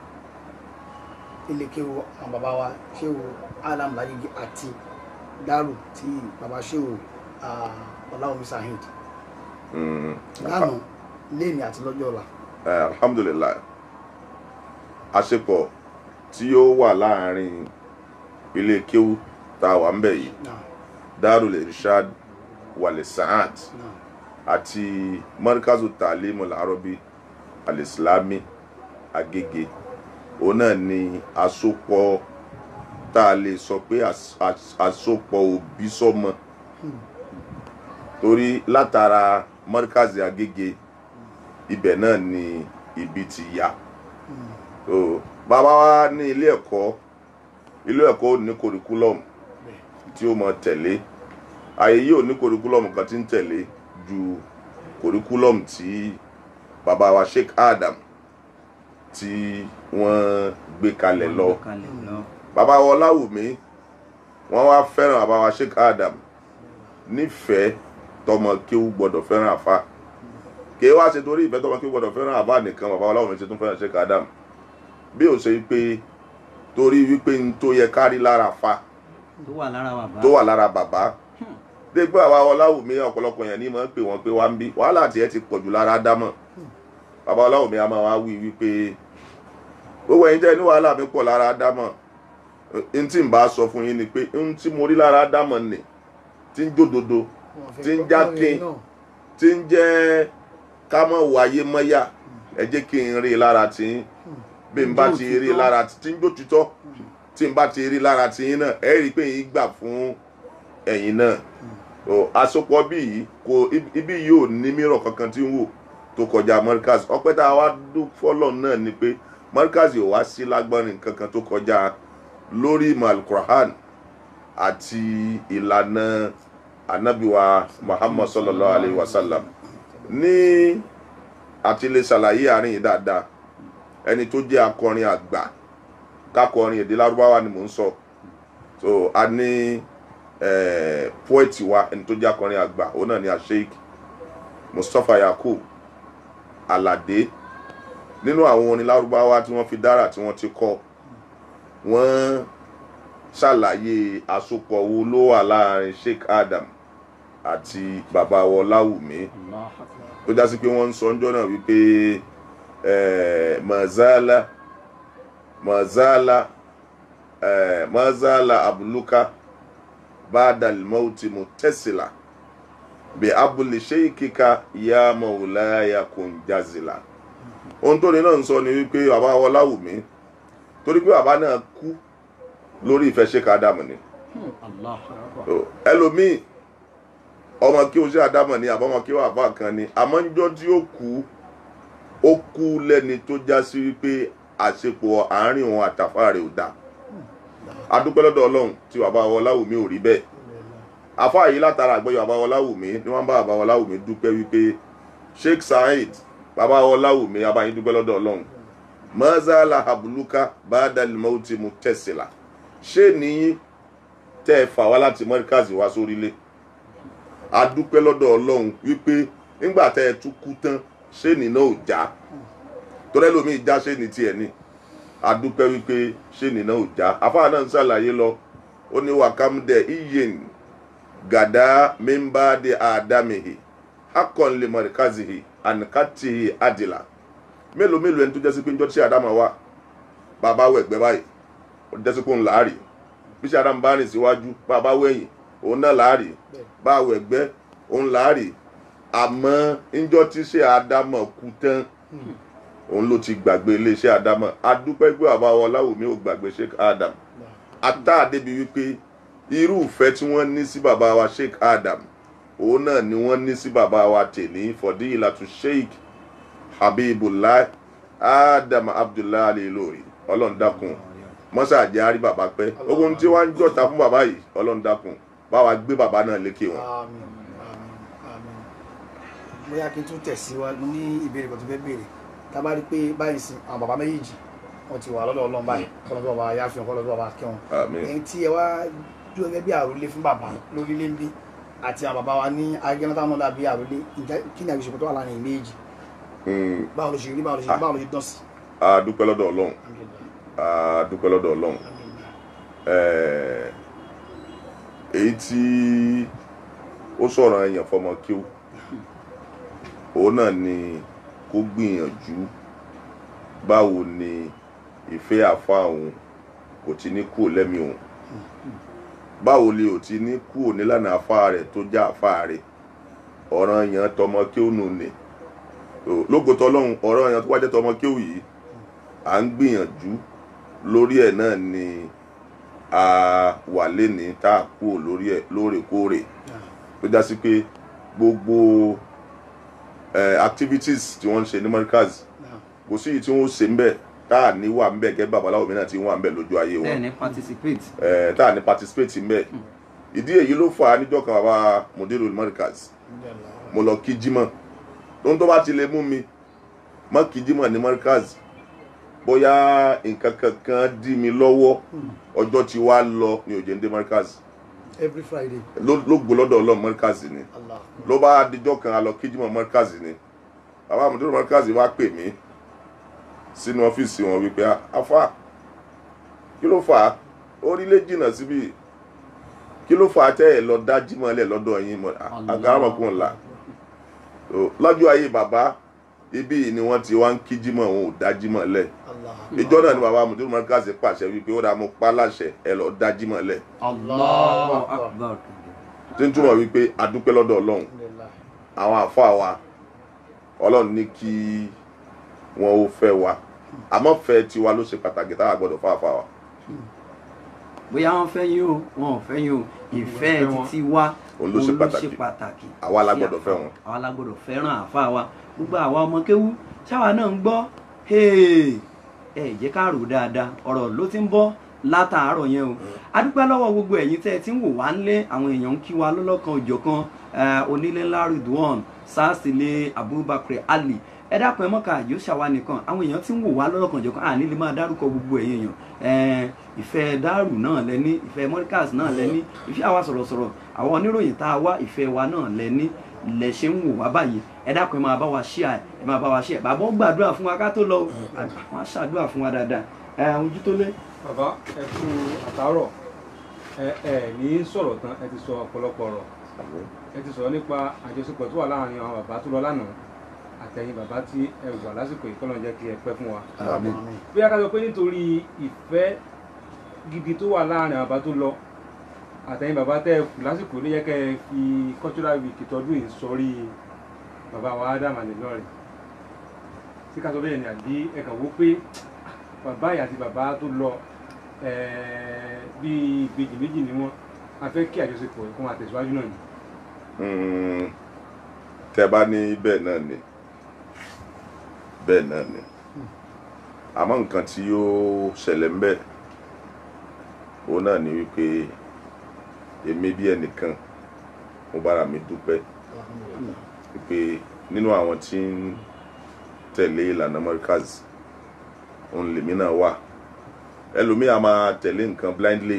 ilé kéwù àwọn bàbá wa ṣéwù alam lajigi àti dárù tí bàbá ṣéwù ọláwọmí sahid Mm. lánàá léèní àti lọ́jọ́ ọ̀la Eh, alhamdulilayi àṣepọ̀ tí ó wà láàrin ilé kéwú tá a wà ń bẹ̀ yìí náà darul irshad wal sa'at náà àti markazu talimul arabi alislami agége òun náà ni àsopọ̀ tá a lè sọ pé às- às- àsopọ̀ òbí sọ́mọ torí látara markazi agége ibẹ̀ náà ni ibi ti yá so bàbá wa ní ilé ẹ̀kọ́ ilé ẹ̀kọ́ ò ní curriculum tí ó mọ tẹ̀lé ààyè yìí ò ní curriculum kan tí ń tẹ̀lé ju curriculum tí bàbá wa Sheikh Adam tí wọ́n gbé kalẹ̀ lọ kalẹ̀ lọ bàbá wa Ọláwùmí wọ́n wá fẹ́ràn bàbá wa Sheikh Adam nífẹ̀ẹ́ tọmọ kéwú gbọ́dọ̀ fẹ́ràn àfa kì í wá ṣe torí ìfẹ́ tọmọ kéwú gbọ́dọ̀ fẹ́ràn àfa nìkan bàbá wa Ọláwùmí ṣe tún fẹ́ràn Sheikh Adam bí ó ṣe pé torí wípé n tó yẹ kárí lára fa tó wà lára bàbá tó wà lára bàbá dégbò àwa ọláwùmí ọ̀pọ̀lọpọ̀ yẹn ní mọ̀ ń pè wọ́n pé wá ń bí wàhálà tiẹ̀ ti pọ̀jù lára dámọ̀ bàbá ọláwùmí a máa wá wí wípé gbogbo ẹ̀yin tẹ́ ní wàhálà mi pọ̀ lára dámọ̀ n tí n bá sọ fún yín ni pé n tí mo rí lára dámọ̀ nì tí ń jódodo tí ń jákin tí ń jẹ́ ká mọ̀ wáyé mọ́yà ẹ jẹ́ kí n rí i lára tí ń bí n bá ti rí i lára tí ń jótítọ́ tí n bá ti rí i lára tí yín náà ẹ rí i pé yín gbà fún ẹ̀yin náà o àsopọ̀ bí yìí kò ibi yìí ò ní mìíràn kankan tí ń wò tó kọjá Markaz ọpẹ́ tá a wá dún fọ́lọ̀ náà ni pé Markaz ò wá sí lágbọ́nrin kankan tó kọjá lórí ìmọ̀ alukur'an àti ìlànà anabiwa Muhammad sallallahu alayhi wa sallam ní àti lè ṣàlàyé àárín yìí dáadáa ẹni tó jẹ́ akọrin àgbà kákọrin èdè lárúbáwá ni mò ń sọ so a ní eh, poet wa ẹni tó jẹ́ akọrin àgbà òun náà ni asheik Mustapha Yakub Alade nínú àwọn orin lárúbáwá tí wọ́n fi dára tí wọ́n ti kọ wọ́n ṣàlàyé àsopọ̀ wo ló wà láàrin Sheikh Adam àti bàbá wa Ọláwùmí tó já sí pé wọ́n ń sọ ọjọ́ náà wípé eh, mazala mazala eh, mazala abuluka bada almauti mutasila bi abuli sheikika ya maulaya kunjazila ohun tó ní náà ń sọ ni wípé bàbá Ọláwùmí torí pé bàbá náà kú lórí ìfẹ́ Sheikh Adam ni So, ẹlòmíì ọmọ kí o ṣe àdámọ̀ ni àbọ̀mọ̀ kí o àbá kan ni àmọ́ níjọ́ tí ó kú ó kú lẹ́ni tó já sí wípé àṣepọ̀ àárín òun àtàfà rẹ̀ ò dáa adúpẹ́ lọ́dọ̀ ọlọ́run tí bàbá Ọláwùmí ò rí bẹ́ẹ̀ afá yìí látara àgbẹ̀yọ̀ bàbá Ọláwùmí ni wọ́n bá bàbá Ọláwùmí dúpẹ́ wípé Sheikh Saheed bàbá Ọláwùmí abáyín dúpẹ́ lọ́dọ̀ ọlọ́run mọ́sálà abuluka bàdàlímọ́tì mu tẹ̀sílà ṣé nìyí tẹ́ ẹ fà wá láti mọ́ríkàsì wá sórílẹ̀ adúpẹ́ lọ́dọ̀ ọlọ́run wípé nígbà tẹ́ ẹ tún kú tán ṣé nì náà ò já torí ẹlòmíì já ṣé nì tiẹ̀ ni adúpẹ́ wípé ṣé nì náà ò já afáà náà ń ṣàlàyé lọ ó ní wàkàmdẹ iyen gàdá mímbàdé àdámihì akọ̀nlé mọ̀ríkàsìhì ànìkàtìhì àdìlà mélòó mélòó ẹni tó jẹ́ sí pé ń jọ́ tí àdámà wà bàbá wẹ̀gbẹ́ báyìí ó jẹ́ sí pé ń láàrì bí ṣe àdámà bá rìn síwájú bàbá wẹ̀yìn òun náà láàrì bá wẹ̀gbẹ́ òun láàrì àmọ́ ńjọ́ tí ṣe àdámà kú tán òun ló ti gbàgbé iléeṣẹ́ àdámà adúpẹ́ gbé bàbá Ọláwùmí ò gbàgbé Sheikh Adam ata débi wípé irú ìfẹ́ tí wọ́n ní sí bàbá wa Sheikh Adam òun náà ni wọ́n ní sí bàbá wa tèní Fọdílàtú Sheikh Habibullah Adam Abdullahi Ali Ìlọrin ọlọ́run dákun mọ́sá àjẹ́ àrí bàbá pẹ́ ogun tí wọ́n ń jọ̀ta fún bàbá yìí ọlọ́run dákun bá wa gbé bàbá náà lékè wọn. àmín àmín àmín bóyá kí n tún tẹ̀síwájú ní ìbéèrè kan tó fẹ́ béèrè tá a bá rí i pé báyìí sin àwọn bàbá méjèèjì wọn ti wà lọ́dọ̀ ọlọ́run báyìí kọ́lọ́dọ̀ bàbá yáfihàn kọ́lọ́dọ̀ bàbá kẹ́wọn àmín ẹni tí ẹ wá dúró gẹ́gẹ́ bí àròlé fún bàbá lórílẹ̀ ń bí àti àwọn bàbá wa ní agẹ́nà táwọn náà bí àròlé ǹjẹ́ kí ni àgbèsè tó wà láàrin méjì Mm, báwo ló ṣe rí báwo ló ṣe báwo ló ṣe dán sí. a dúpẹ́ lọ́dọ̀ ọlọ́run a dúpẹ́ lọ́dọ̀ ọlọ́run Eh, èyí tí ó sọ̀rọ̀ ẹ̀yàn fọmọ kí ó òun náà ni kó gbìyànjú báwo ni ìfẹ́ àfa òun kò ti ní kúrò lẹ́mìí òun báwo ni ò ti ní kúrò nílànà àfa rẹ̀ tó já àfa rẹ̀ ọ̀ràn èèyàn tọmọ kí ó nù ní lógotọ́ lọ́hùn ọ̀rọ̀ èèyàn tó wájẹ́ tọmọ kí ó yìí à ń gbìyànjú lórí ẹ̀ náà ni a wà léni tá a kúrò lórí ẹ̀ lóòrèkóòrè tó já sí pé gbogbo eh, activities tí wọ́n ń ṣe ní Markaz kò sí èyí tí wọ́n ṣe ń bẹ̀ tá a ní wà ń bẹ̀ gẹ́gẹ́ babaláwo mi náà ti wà ń bẹ̀ lójú ayé wọn bẹ́ẹ̀ ni participate eh, tá a ní participate ń bẹ̀ ìdí èyí ló fà á níjọ́ kan bàbá mudiru Markaz mo lọ kí jímọ̀ lóhun tó bá ti lè mú mi má kí jímọ̀ ní Markaz bóyá nǹkan kankan dí mi lọ́wọ́ ọjọ́ tí wàá lọ ní òjò ń dé Markaz every friday ló ló gbó lọ́dọ̀ ọlọ́run Markaz ni allah ló bá dijọ́ kan a lọ kí jímọ̀ Markaz ni bàbá mudiru Markaz wá pè mí sínú ọ́fíìsì wọn wípé afa kí ló fà á orílẹ̀ jìnnà síbí kí ló fà á tẹ́ ẹ lọ dá jímọ̀lẹ̀ lọ́dọ̀ yín mọ́ àgáràmọ̀kùn ńlá lọ́jọ́ ayé bàbá ibí yìí ni wọ́n ti wá ń kí jímọ̀ wọn ò dá jímọ̀lẹ̀ Allah. ìjọ náà ni bàbá mùtúrú mọ́ríkàsì pàṣẹ wípé ó dáa mo pa láṣẹ ẹ lọ dá jímọ̀lẹ̀ Allahu akbar. tí ń túmọ̀ wípé adúpẹ́ lọ́dọ̀ ọlọ́run Alhamdulillah. àwọn àfa wa ọlọ́run ní kí wọn ó fẹ́ wa àmọ́ fẹ́ tiwa ló ṣe pàtàkì táwa gbọ́dọ̀ fún àfa wa bóyá wọ́n fẹ́ yín o wọn ò fẹ́ yín o ìfẹ́ fẹ́ wọn. títí wa Òun ló ṣe pàtàkì. pàtàkì Àwa la sí gbọ́dọ̀ àfa fẹ́ wa. wọn. àwa la gbọ́dọ̀ fẹ́ràn àfa wa gbogbo àwa ọmọ kéwú ṣáwa náà ń gbọ́ hey, ẹ jẹ́ ká rò dáadáa ọ̀rọ̀ ló ti ń bọ́ látàárọ̀ yẹn o adúpẹ́ lọ́wọ́ gbogbo ẹ̀yin tẹ́ ẹ ti ń wò wá ńlé àwọn èèyàn ń kí wa lọ́lọ́kan òjọ̀kan eh, onílé ńlá Ridwan sásìlẹ̀ Abubakar Ali ẹ dákun ẹ mọ́ka yóò ṣàwa nìkan àwọn èèyàn ti ń wò wá lọ́lọ́kan òjọ̀kan àní lè máa dárúkọ gbogbo ẹ̀yin èèyàn Eh, ìfẹ́ dárù náà lẹ́ní ìfẹ́ mọ́ríkàs náà lẹ́ní ìfẹ́ àwa sọ̀rọ̀sọ̀rọ̀ àwọn oníròyìn tá a wá ìfẹ́ wa náà lẹ́ní lẹ ṣe ń wò wá báyìí ẹ dákun ẹ máa bá wa ṣíà ẹ máa bá wa ṣíà bàbá ó gbàdúrà fún wa ká tó lọ o. wọn á ṣàdúrà fún wa dáadáa ẹ ojú tó lé. bàbá ẹ kú àtàárọ̀ ẹ ẹ ní sọ̀rọ̀ tán ẹ ti sọ ọ̀pọ̀lọpọ̀ ọ̀rọ̀ ẹ ti sọ̀rọ̀ nípa àjọṣepọ̀ tó wà láàrin àwọn bàbá tó lọ lánàá àtẹ̀yìn bàbá tí ẹ wà lásìkò yìí kọ́lọ́n jẹ́ kí ẹ pẹ́ fún wa. Àmín. bóyá ká sọ pé nítorí ìfẹ́ gidi tó wà láàrin àwọn bàbá tó lọ àtẹ̀yìn bàbá tẹ́ ẹ kù lásìkò ló yẹ kẹ́ ẹ fi cultural week tọdún yìí sọrí bàbá wa Adam Anilọrin tí ká sọ bẹ́ẹ̀ ni àbí ẹ kàn wó pé bàbá yìí àti bàbá tó lọ eh, bíi ìbejì méjì ni wọ́n a fẹ́ kí àjọṣepọ̀ yìí kó máa tẹ̀síwájú náà ni. Mm, tẹ́ bá ní bẹ́ẹ̀ náà ni bẹ́ẹ̀ náà ni àmọ́ nǹkan tí ó ṣẹlẹ̀ ń bẹ̀ òun náà ni wípé èmi bí ẹnìkan mo bára mi dúpẹ́ Alhamdulillah. wípé nínú àwọn tí ń tẹ̀lé ìlànà Markaz òun lèmi náà wà ẹlòmíì a máa tẹ̀lé nǹkan blindly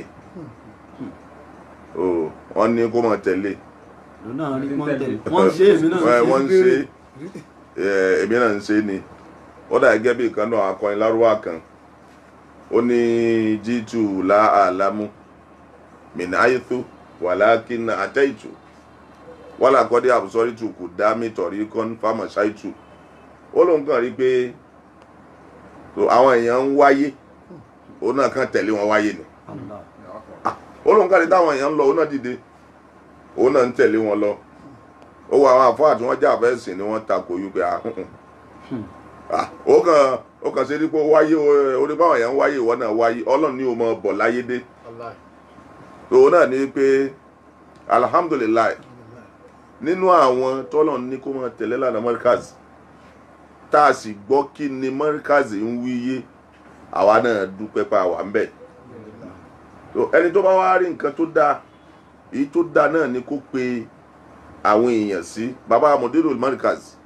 o wọ́n ní kó máa tẹ̀lé lónà rí wọ́n tẹ̀lé wọ́n ṣe èmi náà Ẹ, wọ́n ń ṣe é, èmi náà ń ṣe é ni ó dà gẹ́gẹ́ bí ìkan náà akọrin lárúbá kan ó ní jíìtù láàlámú mìnà ayétó wàlákínà àtẹ́ìtù wàlà kọ́dé àbùsọ́rìtù kò dá mi tọ̀rí kọ́n fámọ̀ ṣáìtù ó lóun kàn rí pé so, àwọn èèyàn ń wáyé òun náà kàn tẹ̀lé wọn wáyé ni Allah. ó lóun kàn rí táwọn èèyàn ń lọ òun náà dìde òun náà ń tẹ̀lé wọn lọ ó wọ àwọn àfáà tí wọ́n jà fẹ́ sìn ni wọ́n takò yí pé ah, mm, mm. Ah, ó kàn ó kàn ṣe dípò wáyé o- orí báwọn èèyàn ń wáyé ìwọ náà wáyé ọlọ́run ní o mọ bọ̀ láyé dé Wallahi. òun náà ní pé alhamdulilayi nínú àwọn tọ́lọ̀ ní kó máa tẹ̀lé lànà Markaz tá a sì gbọ́ kí ni Markaz ń wíyé àwa náà dúpẹ́ pa àwa ń bẹ̀ So, ẹni tó bá wá rí nǹkan tó dáa èyí tó dáa náà ni kó pe àwọn èèyàn sí baba Mudirul Markaz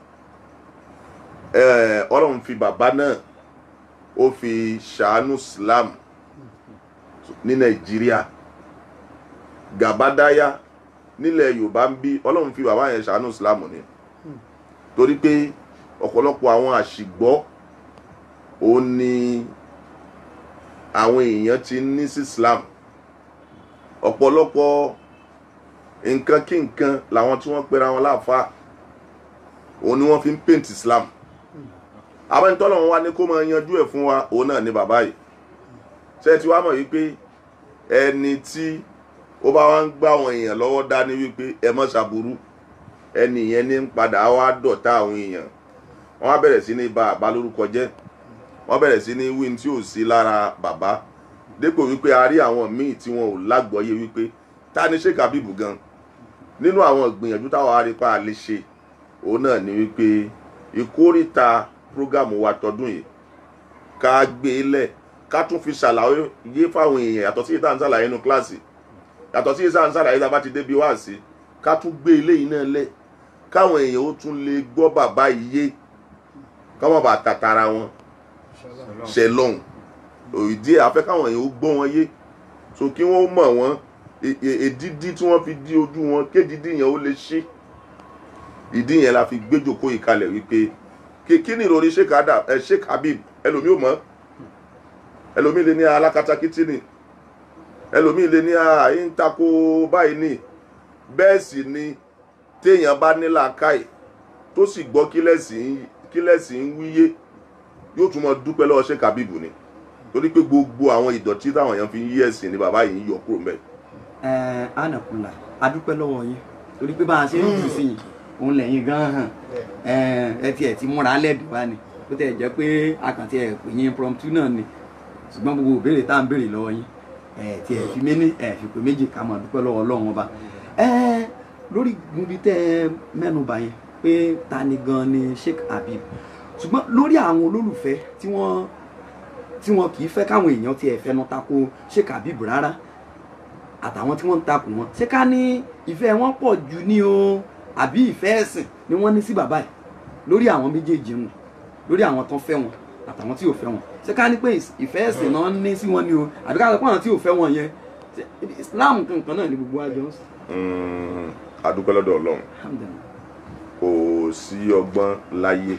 Eh, ọlọ́run fi bàbá náà ó fi ṣàánú Islam ní Nàìjíríà Gàbádáyà nílẹ̀ Yorùbá ń bí ọlọ́run fi bàbá yẹn ṣàánú Islam ni torí pé ọ̀pọ̀lọpọ̀ àwọn àṣìgbọ́ òun ni àwọn èèyàn ti ní sí Islam ọ̀pọ̀lọpọ̀ nǹkan kí nǹkan làwọn tí wọ́n pera wọn láàfáà òun ni wọ́n fi ń paint Islam àwọn ìtọ́lọ̀ wọn wá ní kó máa yanjú ẹ̀ fún wa òun náà ni bàbá yìí ṣé ti wá mọ̀ wípé ẹni tí ó bá wá ń gbá àwọn èèyàn lọ́wọ́ dání wípé ẹ mọ́ ṣàbùrú ẹni yẹn ní ń padà wá dọ̀tá àwọn èèyàn wọ́n á bẹ̀rẹ̀ sí ní ba àbá lórúkọ jẹ́ wọ́n bẹ̀rẹ̀ sí ní wí tí ò sí lára bàbá dépò wípé a rí àwọn míì tí wọn ò lágbọ́yé wípé ta ni Sheikh Habib gan nínú àwọn ìgbìyànjú táwọn arípa lè ṣe òun náà ni wípé ìkórìíta prógámù wa tọdún yìí ká gbé e lẹ̀ ká tún fi ṣàlàyé yé fáwọn èèyàn yàtọ̀ sí ìta ń ṣàlàyé nínú kíláàsì yàtọ̀ sí ìta ń ṣàlàyé tá a bá ti débi wá sí ká tún gbé ilé yìí náà lẹ̀ káwọn èèyàn ó tún lè gbọ́ bàbá yìí yé káwọn bá tàtàrà wọn ṣe lọ́hùn òyìdí afẹ́ káwọn èèyàn ó gbọ́ wọn yé so kí wọ́n mọ̀ wọ́n e- e- èdídí tí wọ́n fi dí ojú wọn kédìdí yẹn ó lè ṣí ìdí yẹn la fi gbéjòkó ìkalẹ̀ wípé kí kí ni ìròrí Sheikh Adam ẹ Sheikh Habib ẹlòmíì ò mọ̀ ẹlòmíì lè ní alákatakítí ni ẹlòmíì lè ní ààyè ń tako báyìí ní bẹ́ẹ̀ sì ni téèyàn bá ní làákàyè tó sì gbọ́ kílẹ̀sì ń wíyé yóò tún mọ dúpẹ́ lọ́wọ́ ṣé kábíbù ni torí pé gbogbo àwọn ìdọ̀tí táwọn èèyàn fi ń yí ẹ̀sìn ni bàbá yìí ń yọ kúrò mẹ́. ẹ ànàkùnlà adúpẹ́ lọ́wọ́ yín torí pé bá a ṣe ń jù sí yìí òun lẹ́yìn gan hàn ẹ tiẹ̀ ti múra lẹ́dùn wá ni ó tẹ̀ jẹ́ pé àkàntì ẹ̀ pè yín impromptu náà ni ṣùgbọ́n gbogbo ìbéèrè tá à ń béèrè lọ́wọ́ yín ẹ tiẹ̀ fi méní ẹ fi pé méjì ká máa dúpẹ́ lọ́wọ́ ọlọ́run ọba ẹ lórí ibi tẹ́ ẹ mẹ́nuba yẹn pé ta ni gan ni Sheikh Habib ṣùgbọ́n lórí àwọn olólùfẹ́ tí wọ́n tí wọn kì í fẹ́ káwọn èèyàn tiẹ̀ fẹnu tako Sheikh Habib rárá àtàwọn tí wọ́n ń takò wọn ṣé ká ní ìfẹ́ wọn pọ̀ jù ní o àbí ìfẹ́ ẹ̀sìn ni wọ́n ní sí bàbá yìí lórí àwọn méjèèjì wọn lórí àwọn tó fẹ́ wọn àtàwọn tí ò fẹ́ wọn ṣé ká ní pé ìfẹ́ ẹ̀sìn náà ní sí wọn ni o àbí ká sọ pé àwọn tí ò fẹ́ wọn yẹn Islam kankan náà ni gbogbo àjọ ń sọ. adúpẹ́ lọ́dọ̀ ọlọ́run kò sí ọgbọ́n láyé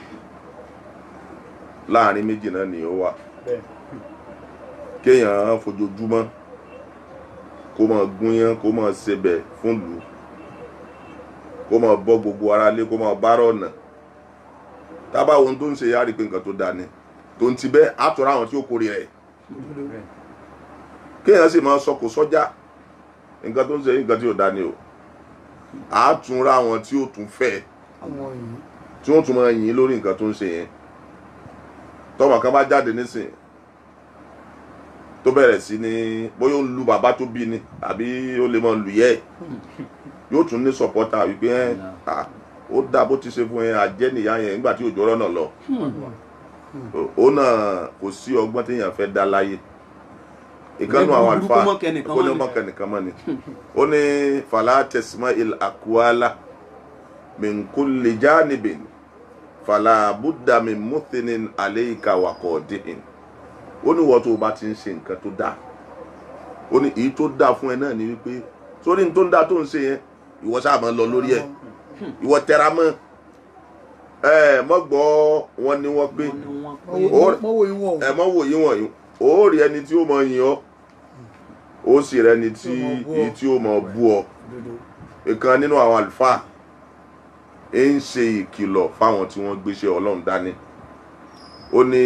láàrin méjì náà ni ó wà kéèyàn fojoojúmọ́ kó máa gúnyán kó máa sebẹ̀ fún lù ú kó máa bọ́ gbogbo ara lé kó máa bára ọ̀nà tábà ohun tó ń ṣe yára pé nǹkan tó dáa ni tó ń ti bẹ́ àtúrà àwọn tí ó kórè rẹ̀ kéèyàn sì máa sọkò sọ́jà nǹkan tó ń ṣe nǹkan tí ò dáa ni o àtúnra àwọn tí ó tún fẹ́ tí wọ́n tún máa yìn lórí nǹkan tó ń ṣe yẹn tọ́mọ kan bá jáde nísìn tó bẹ̀rẹ̀ sí ní bóyá ó ń lu bàbá tó bí ni àbí ó lè máa lù yẹ́ ẹ̀ yóò tún ní sọ̀pọ́tà wípé ẹ̀ ó dá bó ti ṣe fún ẹ àjẹ́ nìyá yẹn nígbà tí òjò rọ́nà lọ ó náà kò sí ọgbọ́n téèyàn fẹ́ dá láyé ìkànnì àwọn àlùfáà kó ní ọmọkàn nìkan mọ́ ni ó ní fàlà tẹ̀símọ́ il àkúálà min kulli janibin fàlà buddha min muthinin aleika wakọ̀ọ́dín ó ní wọ́n tó o bá ti ń ṣe nǹkan tó dáa ó ní èyí tó dáa fún ẹ náà ni wípé sórí ní tó ń dáa tó ń ṣe yẹn ìwọ sáà máa lọ lórí ẹ ìwọ tẹra mọ́ ẹ mọ gbọ́ wọn ni wọ́n pé ẹ mọ wò yín wọ̀nyí ó rí ẹni tí ó mọ yìn ọ́ ó sì rẹ ẹni tí èyí tí ó mọ bú ọ ìkan nínú àwọn àlùfáà ń ṣe ìkìlọ̀ fáwọn tí wọ́n gbéṣẹ́ Ọlọ́run dání ó ní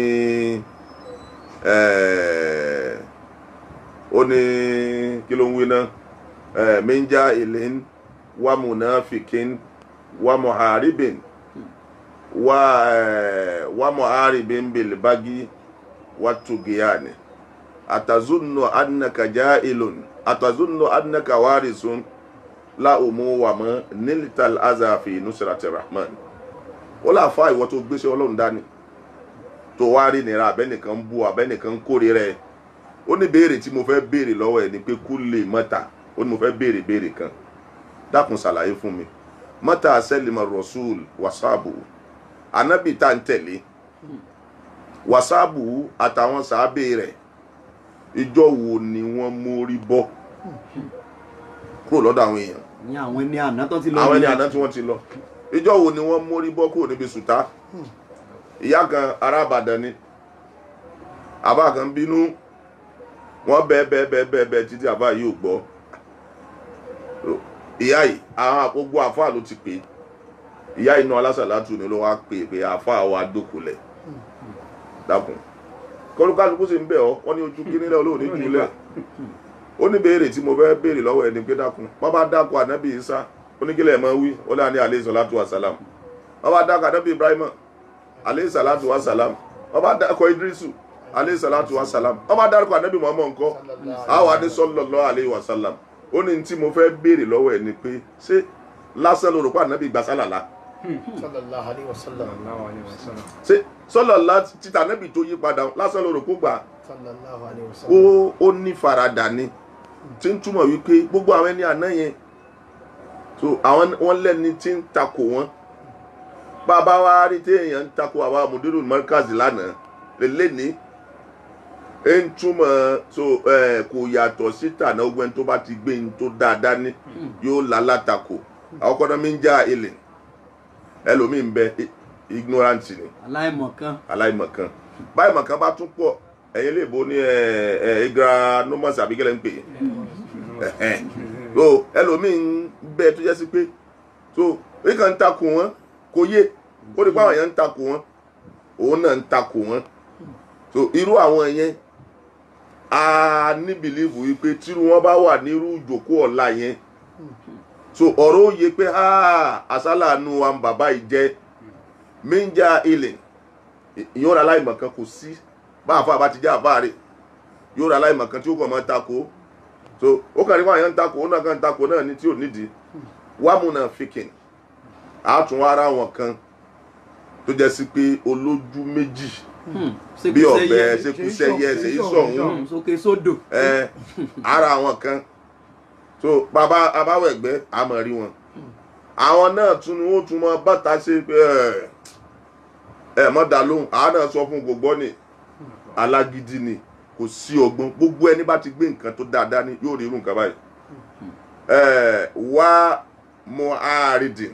ó ní kí ló ń wí náà minja ilin wa munafikin wa muharibin wa wa muharibin bil bagi wa tugiyani atazunnu annaka ja'ilun atazunnu annaka warisun la umu wa ma niltal aza fi nusrati rahman ó láfa ìwọ tó gbéṣẹ́ Ọlọ́run dání tó wá rí nira abẹ́nìkan bú abẹ́nìkan kórè rẹ̀ ó ní béèrè tí mo fẹ́ béèrè lọ́wọ́ ẹ̀ ni pé kú lè mọ́ta ó ní mo fẹ́ béèrè béèrè kan dákun ṣàlàyé fún mi mọ́ta sẹ́lìmọ̀ rasul wasaabu anabi tá ń tẹ̀lé wasaabu àtàwọn sàábé rẹ̀ ìjọ wo ni wọ́n mórí bọ́ kúrò lọ́dọ̀ àwọn èèyàn ní àwọn ẹni àná tó ti lọ àwọn ẹni nìyẹn. àná tí wọ́n ti lọ ìjọ wo ni wọ́n mórí bọ́ kúrò níbi sùtá ìyá kan ará Ìbàdàn ni àbá kan bínú wọ́n bẹ́ẹ̀ bẹ́ẹ̀ bẹ́ẹ̀ bẹ́ẹ̀ bẹ́ẹ̀ títí àbá yìí ò gbọ́ ìyá yìí àwọn àkógbó àfáà ló ti pè é ìyá yìí náà alásàlátù ni ló wá pè é pé àfáà wa dókòlẹ̀ dákun kọlùkálùkù sì ń bẹ̀ ọ́ wọ́n ní ojú kínílẹ̀ olóòní jùlẹ̀ ó ní béèrè tí mo fẹ́ béèrè lọ́wọ́ ẹni pé dákun wọ́n bá dákun ànábì Ìsá oníkílẹ̀ mọ́ wí ó lé ní alẹ́ sọ̀látù wàsálàm wọ́n bá dákun ànábì Ibrahima alẹ́ sọ̀látù wàsálàm wọ́n bá dákun Idrisu alẹ́ sọ̀látù wàsálàm wọ́n bá dákun ànábì Muhammad ńkọ́ àwọn adé sallallahu alaihi wasallam ó ní tí mo fẹ́ béèrè lọ́wọ́ ẹni pé ṣé lásán ló rò pé ànábì gbà sálàlá sallallahu alaihi wasallam Allahu alaihi wasallam. ṣé sọlọ́lá títà ànábì tó yí padà lásán ló rò pé ó gbà sallallahu alaihi ó wasallam ó ní faradà ni tí ń túmọ̀ wípé gbogbo àwọn ẹni àná yẹn so àwọn wọn lẹ́ni tí ń takò wọn bàbá wa rí téèyàn ń takò àwọn amòdúró mọ́kàzì lánàá lélẹ́ni ẹ ń túmọ̀ so ẹ kò yàtọ̀ sí tànà ogun tó bá ti gbé ní tó dáadáa ní yóò lálátakò àwọn kọ́nà mi ń já ilẹ̀ ẹlòmíì ń bẹ i- ignorant ni aláìmọ̀kan aláìmọ̀kan báyìí mọ̀kan bá tún pọ̀ ẹ̀yin lè bo ní ẹ̀ ẹ̀ igranomos àbí kẹ́lẹ́ ń pè é ẹ̀hẹ́n. so ẹlòmíín bẹ́ẹ̀ tó jẹ́ sí pé so èyí kan ń takò wọ́n kò yé ó rí pé àwọn yẹn ń takò wọ́n òun náà ń takò wọ́n so irú àwọn yẹn a ní bìlíìfù wípé tírú wọn bá wà nírú ìjókòó ọ̀la yẹn so ọ̀rọ̀ ó yẹ pé "Ah, àsálà nu wa ń bàbá yìí jẹ́ méjà ilẹ̀ ìyẹn ọ̀rọ̀ aláìmọ̀kan kò sí bá àfa àbá ti jẹ́ àbá rẹ̀ yóò rà aláìmọ̀kan tí ó kàn máa takò so ó kàn ní wọn àyàn ń takò ó náà kàn ń takò náà ní tí ò nídìí wàmúnà fìkìn àtún ara wọn kan tó jẹ́ sí pé olójú méjì bí ọ̀bẹ ṣekúṣẹyẹ ṣèyí sọ̀hún sókè sódò. ẹ ara àwọn kan so bàbá abáwẹ̀gbẹ́ àmọ̀ rí wọn àwọn náà tún ni wọ́n tún mọ bàtà ṣe pé ẹ ẹ mọ́ dá lóhùn àwọn náà sọ fún gbogbo ni alágídí ni kò sí ọgbọ́n gbogbo ẹni bá ti gbé nǹkan tó dáadáa ní yóò rí irú nǹkan báyìí ẹ wá mọ àárídìn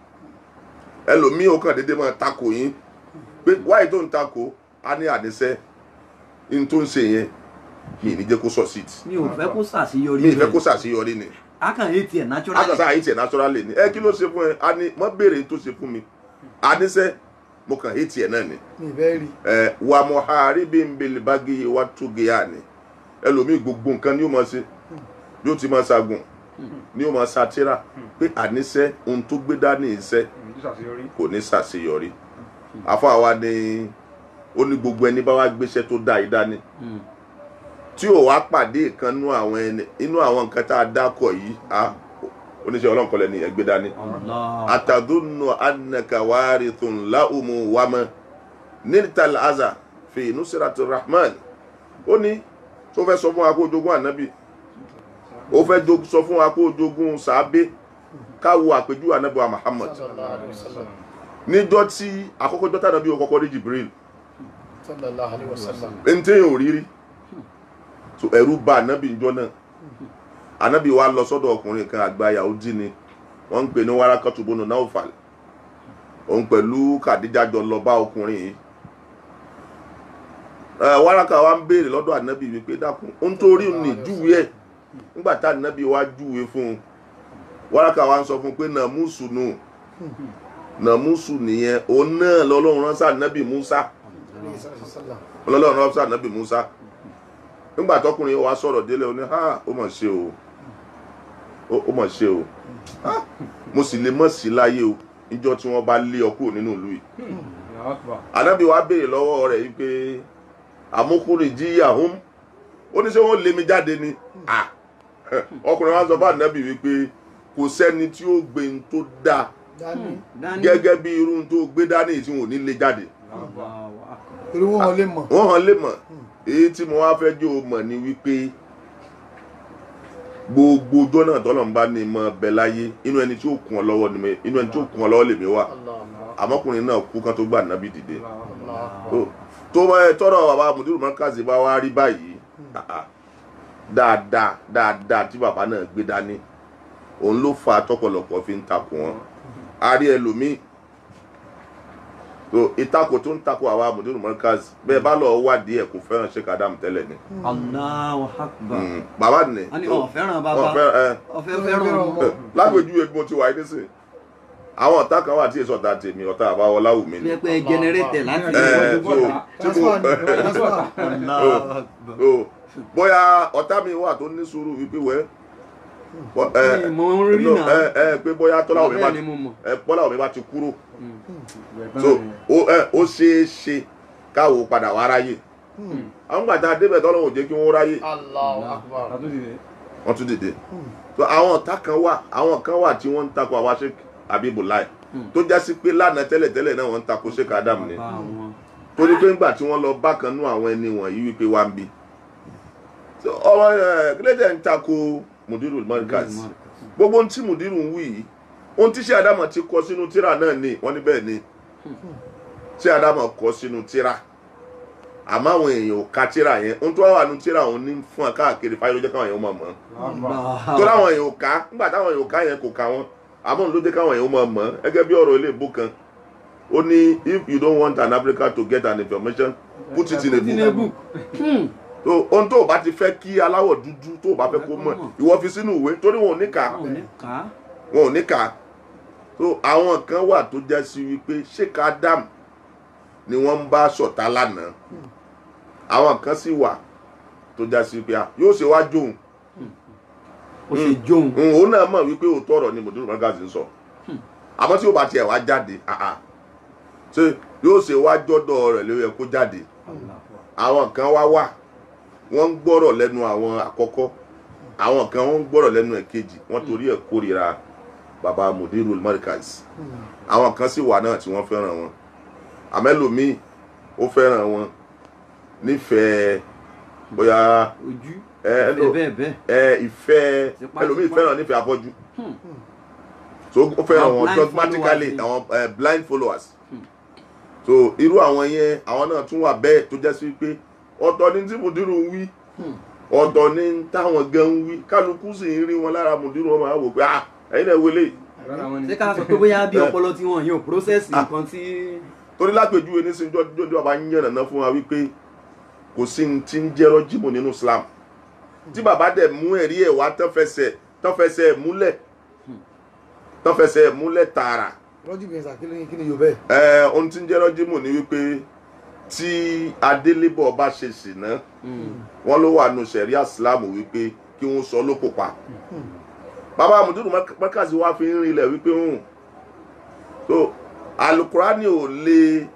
ẹlòmíì ó kàn déédéé máa takò yín pé wáyé tó ń takò á ní àníṣe ní tó ń ṣe yẹn mi ì ní jẹ́ kó succeed mi ò fẹ́ kó ṣàṣeyọrí mi ì fẹ́ kó ṣàṣeyọrí ni a kàn yé tiẹ̀ naturally. akọ̀sá àyè tiẹ̀ naturally ni ẹ kí ló ṣe fún ẹ a ní mọ́ béèrè tó ṣe fún mi àníṣe mo kàn hé tiẹ̀ náà ni mi bẹ́ẹ̀ rí ẹ wà mọ̀ àárí bí n bèlè bá gé wa tó gé yá ni ẹlòmíì gbogbo nǹkan ni yóò máa ṣe yóò ti máa ṣàgùn ni yóò máa ṣàtìrà pé àníṣe ohun tó gbé dání iṣẹ́ kò ní ṣàṣeyọrí afọ àwa ni ó ní gbogbo ẹni bá wá gbéṣẹ́ tó dá yìí dání Mm. tí ò wá pàdé ìkan nú àwọn ẹni inú àwọn nǹkan tá a dákọ̀ yìí á oníṣẹ́ ọlọ́nkọlẹ̀ ni ẹgbẹ́ dání Allah. atadunnu annaka warithun laumu wama niltal aza fi nusrati rahman ó ní tó fẹ́ sọ fún wa kó o jogún ànábì ó fẹ́ jog- sọ fún wa kó o jogún sàábé káwo àpèjú ànábì wa muhammad sallallahu alaihi wasallam níjọ́ tí àkọ́kọ́ jọ́tà ànábì ó kọ́kọ́ rí jibril sallallahu alaihi wasallam ẹni téèyàn ò rí rí so ẹ̀rù bà ànábì njọ́ náà ànábì wa lọ sọ́dọ̀ ọkùnrin kan àgbà Yahudi ni wọ́n ń pè ní Warakatu bunu Naufal òun pẹ̀lú Kàdíjà jọ lọ bá ọkùnrin yìí ẹ Waraka wa ń béèrè lọ́dọ̀ ànábì wípé dákun ó ń torí ní júwe ẹ̀ nígbà tá ànábì wa júwe fún un Waraka wa ń sọ fún un pé nàmúsù nù nàmúsù nìyẹn òun náà lọ́lọ́run ránṣẹ́ ànábì Musa Alaihi wasallam ọlọ́run ránṣẹ́ ànábì Musa nígbà tọkùnrin wa sọ̀rọ̀ délé ó ní ha ó mọ̀ ṣe o ó ó mọ̀ ṣe o Ha, mo sì lè mọ̀ sí láyé o níjọ́ tí wọ́n bá lé ọ kúrò nínú ìlú yìí ànábì wa béèrè lọ́wọ́ rẹ̀ yìí pé àmúkúrì jíyà hóm ó ní ṣé wọ́n lé mi jáde ni Ah, ọkùnrin wa sọ fún ànábì wípé kò sẹ́ni tí ó gbé n tó dáa dání Dání. gẹ́gẹ́ bí irú n tó gbé dání tí wọn ò ní lé jáde Allahu akbar. torí wọn ò lè mọ̀ wọ́n hàn lè mọ̀ èyí tí mo wá fẹ́ jẹ́ o mọ̀ ni wípé gbogbo ọjọ́ náà tọ́lọ̀ ń bá ní mọ bẹ láyé inú ẹni tí ó kún ọ lọ́wọ́ ni mi- inú ẹni tí ó kún ọ lọ́wọ́ lèmi wà àmọ́kùnrin náà kú kan tó gbà nábì dìde tó tó bá ẹ tọrọ bàbá mudiru mọ́kàsí bá wá rí báyìí ah, ah, dáadáa dáadáa tí bàbá náà gbé dání òun ló fa tọ̀pọ̀lọpọ̀ fi ń takò wọn a rí ẹlòmíì tó ìtakò tó ń takò àwa mudiru mọ́kàsí bẹ́ẹ̀ bá lọ wádìí ẹ̀ kò fẹ́ràn Sheikh Adam tẹ́lẹ̀ ni Allahu akbar. Mm, bàbá ni wọ́n ní tó- ọ̀ fẹ́ràn bàbá ọ̀ fẹ́- ẹ, ọ̀fẹ́ fẹ́ràn ọmọ. ẹ, lágbèjúwe bí mo ti wà yìí nísìnyí àwọn ọ̀tá kan wà tí èso ọ̀tá tèmi ọ̀tá àbáwọlá wù mí ni pẹpẹ jẹnẹrétẹ láti ẹ ilé so tí mo transfer ni transfer Allahu akbar. so bóyá ọ̀tá mi wà tó ní sùúrù wípé wẹ́ bọ́- ẹ, mo ń rí no, náà. ẹ ẹ pé bóyá tọ́lá òmi bá bẹ́ẹ̀ ni mo mọ̀. ẹ bọ́lá òmi bá ti kúrò so ó ẹ ó ṣeé ṣe káwo padà wá ráyè àwọn gbàtà débẹ̀ tọ́lọ́wọ̀n ò jẹ́ kí wọ́n ráyè Allahu akbar wọ́n tún dìde so àwọn ọ̀tá kan wà àwọn kan wà tí wọ́n ń takò àwa Sheikh Habibullah tó já sí pé lánàá tẹ́lẹ̀tẹ́lẹ̀ náà wọ́n ń takò Sheikh Adam ni Bàbá wọn. torí pé ńgbà tí wọ́n lọ bákan nú àwọn ẹni wọ̀nyí wípé wá ń bí So, ọmọ ẹ kílẹ̀dẹ̀ ń takò Mudiru Markaz gbogbo ohun tí Mudiru ń wí yìí ohun tí Sheikh Adam ti kọ sínú tíra náà ni wọ́n ní bẹ́ẹ̀ ni Sheikh Adam kọ sínú tíra àmọ́ àwọn èèyàn ò ka tíra yẹn ohun tó wà wà nú tíra òun ní fún káàkiri fáyọ̀ jẹ́ káwọn èèyàn mọ̀ mọ́ tó láwọn èèyàn ò ká nígbà táwọn èèyàn ò ká yẹn kò ká wọn àmọ́ ló jẹ́ káwọn èèyàn máa mọ̀ ẹ́ gẹ́gẹ́ bí ọ̀rọ̀ ilé ìbò kan ó ní if you don't want an African to get an information put it in a book tinubu Hmm. so ohun tó o bá ti fẹ́ kí aláwọ̀ dúdú tó o bá fẹ́ kó mọ̀ ìwọ fi sínú ìwé torí wọn ò ní kà á wọn ò ní kà á wọn ò ní kà á so àwọn kan wà tó já sí wípé sheik adam ni wọ́n ń bá ṣọ̀tá lánàá àwọn kan sì wà tó já sí wípé ah, yóò ṣe wá jóun ó ṣe jóun Mm, òun náà mọ̀ wípé òótọ́ ọ̀rọ̀ ni mòdúró magazine sọ àmọ́ tí ó bá tiẹ̀ wá jáde ah, ah, ṣe yóò ṣe wá jọ́dọ̀ rẹ̀ ló yẹ kó jáde àwọn kan wá wà wọ́n ń gbọ́rọ̀ lẹ́nu àwọn àkọ́kọ́ àwọn kan wọ́n ń gbọ́rọ̀ lẹ́nu ẹ̀kejì wọ́n torí ẹ̀ kórìíra baba mudiru markaz àwọn kan sì wà náà tí wọ́n fẹ́ràn wọn àmẹ́lòmíì ó fẹ́ràn wọn nífẹ̀ẹ́ bóyá ojú ẹ ẹ lò bẹ́ẹ̀ bẹ́ẹ̀ ẹ ìfẹ́ Tipátipá. ẹlòmíì fẹ́ràn nífẹ̀ẹ́ afọ́jú so ó fẹ́ràn Àwọn wọn blind dogmatically followers. àwọn eh, blind followers so irú àwọn yẹn àwọn náà tún wà bẹ́ẹ̀ tó jẹ́ sí pé ọ̀tọ̀ ni tí mùdírù ń wí ọ̀tọ̀ ni táwọn gan ń wí kálukú sì ń rí wọn lára mùdírù wọn máa wò pé ah ẹ̀yin náà wọlé Rárá wọn ni. ṣé ká sọ pé bóyá bí ọpọlọ tí wọn yóò process nǹkan tí torí lápèjúwe nísìnyí jọjọ bàbá ń yànnàná fún wa wípé kò sí ní ti ń jẹ́ rọ́jìmù nínú Islam tí bàbá dẹ̀ mú ẹ̀rí ẹ̀ wá tán fẹsẹ̀ tán fẹsẹ̀ ẹ̀ múlẹ̀ tán fẹsẹ̀ ẹ̀ múlẹ̀ tààrà lọ́jọ́ ìgbìyànjú àkíní kí ni yóò bẹ́ẹ̀. ẹ ohun tí ń jẹ́ rọ́jìmù ni wípé tí adélébọ̀ bá ṣe ṣìnà wọ́n ló wà nù sẹ̀ríà Islam wípé kí wọ́n sọ lóko pa bàbá àmùdúrù mọ́kàsí wa fi ń rinlẹ̀ wípé hùn so alukurani ò lè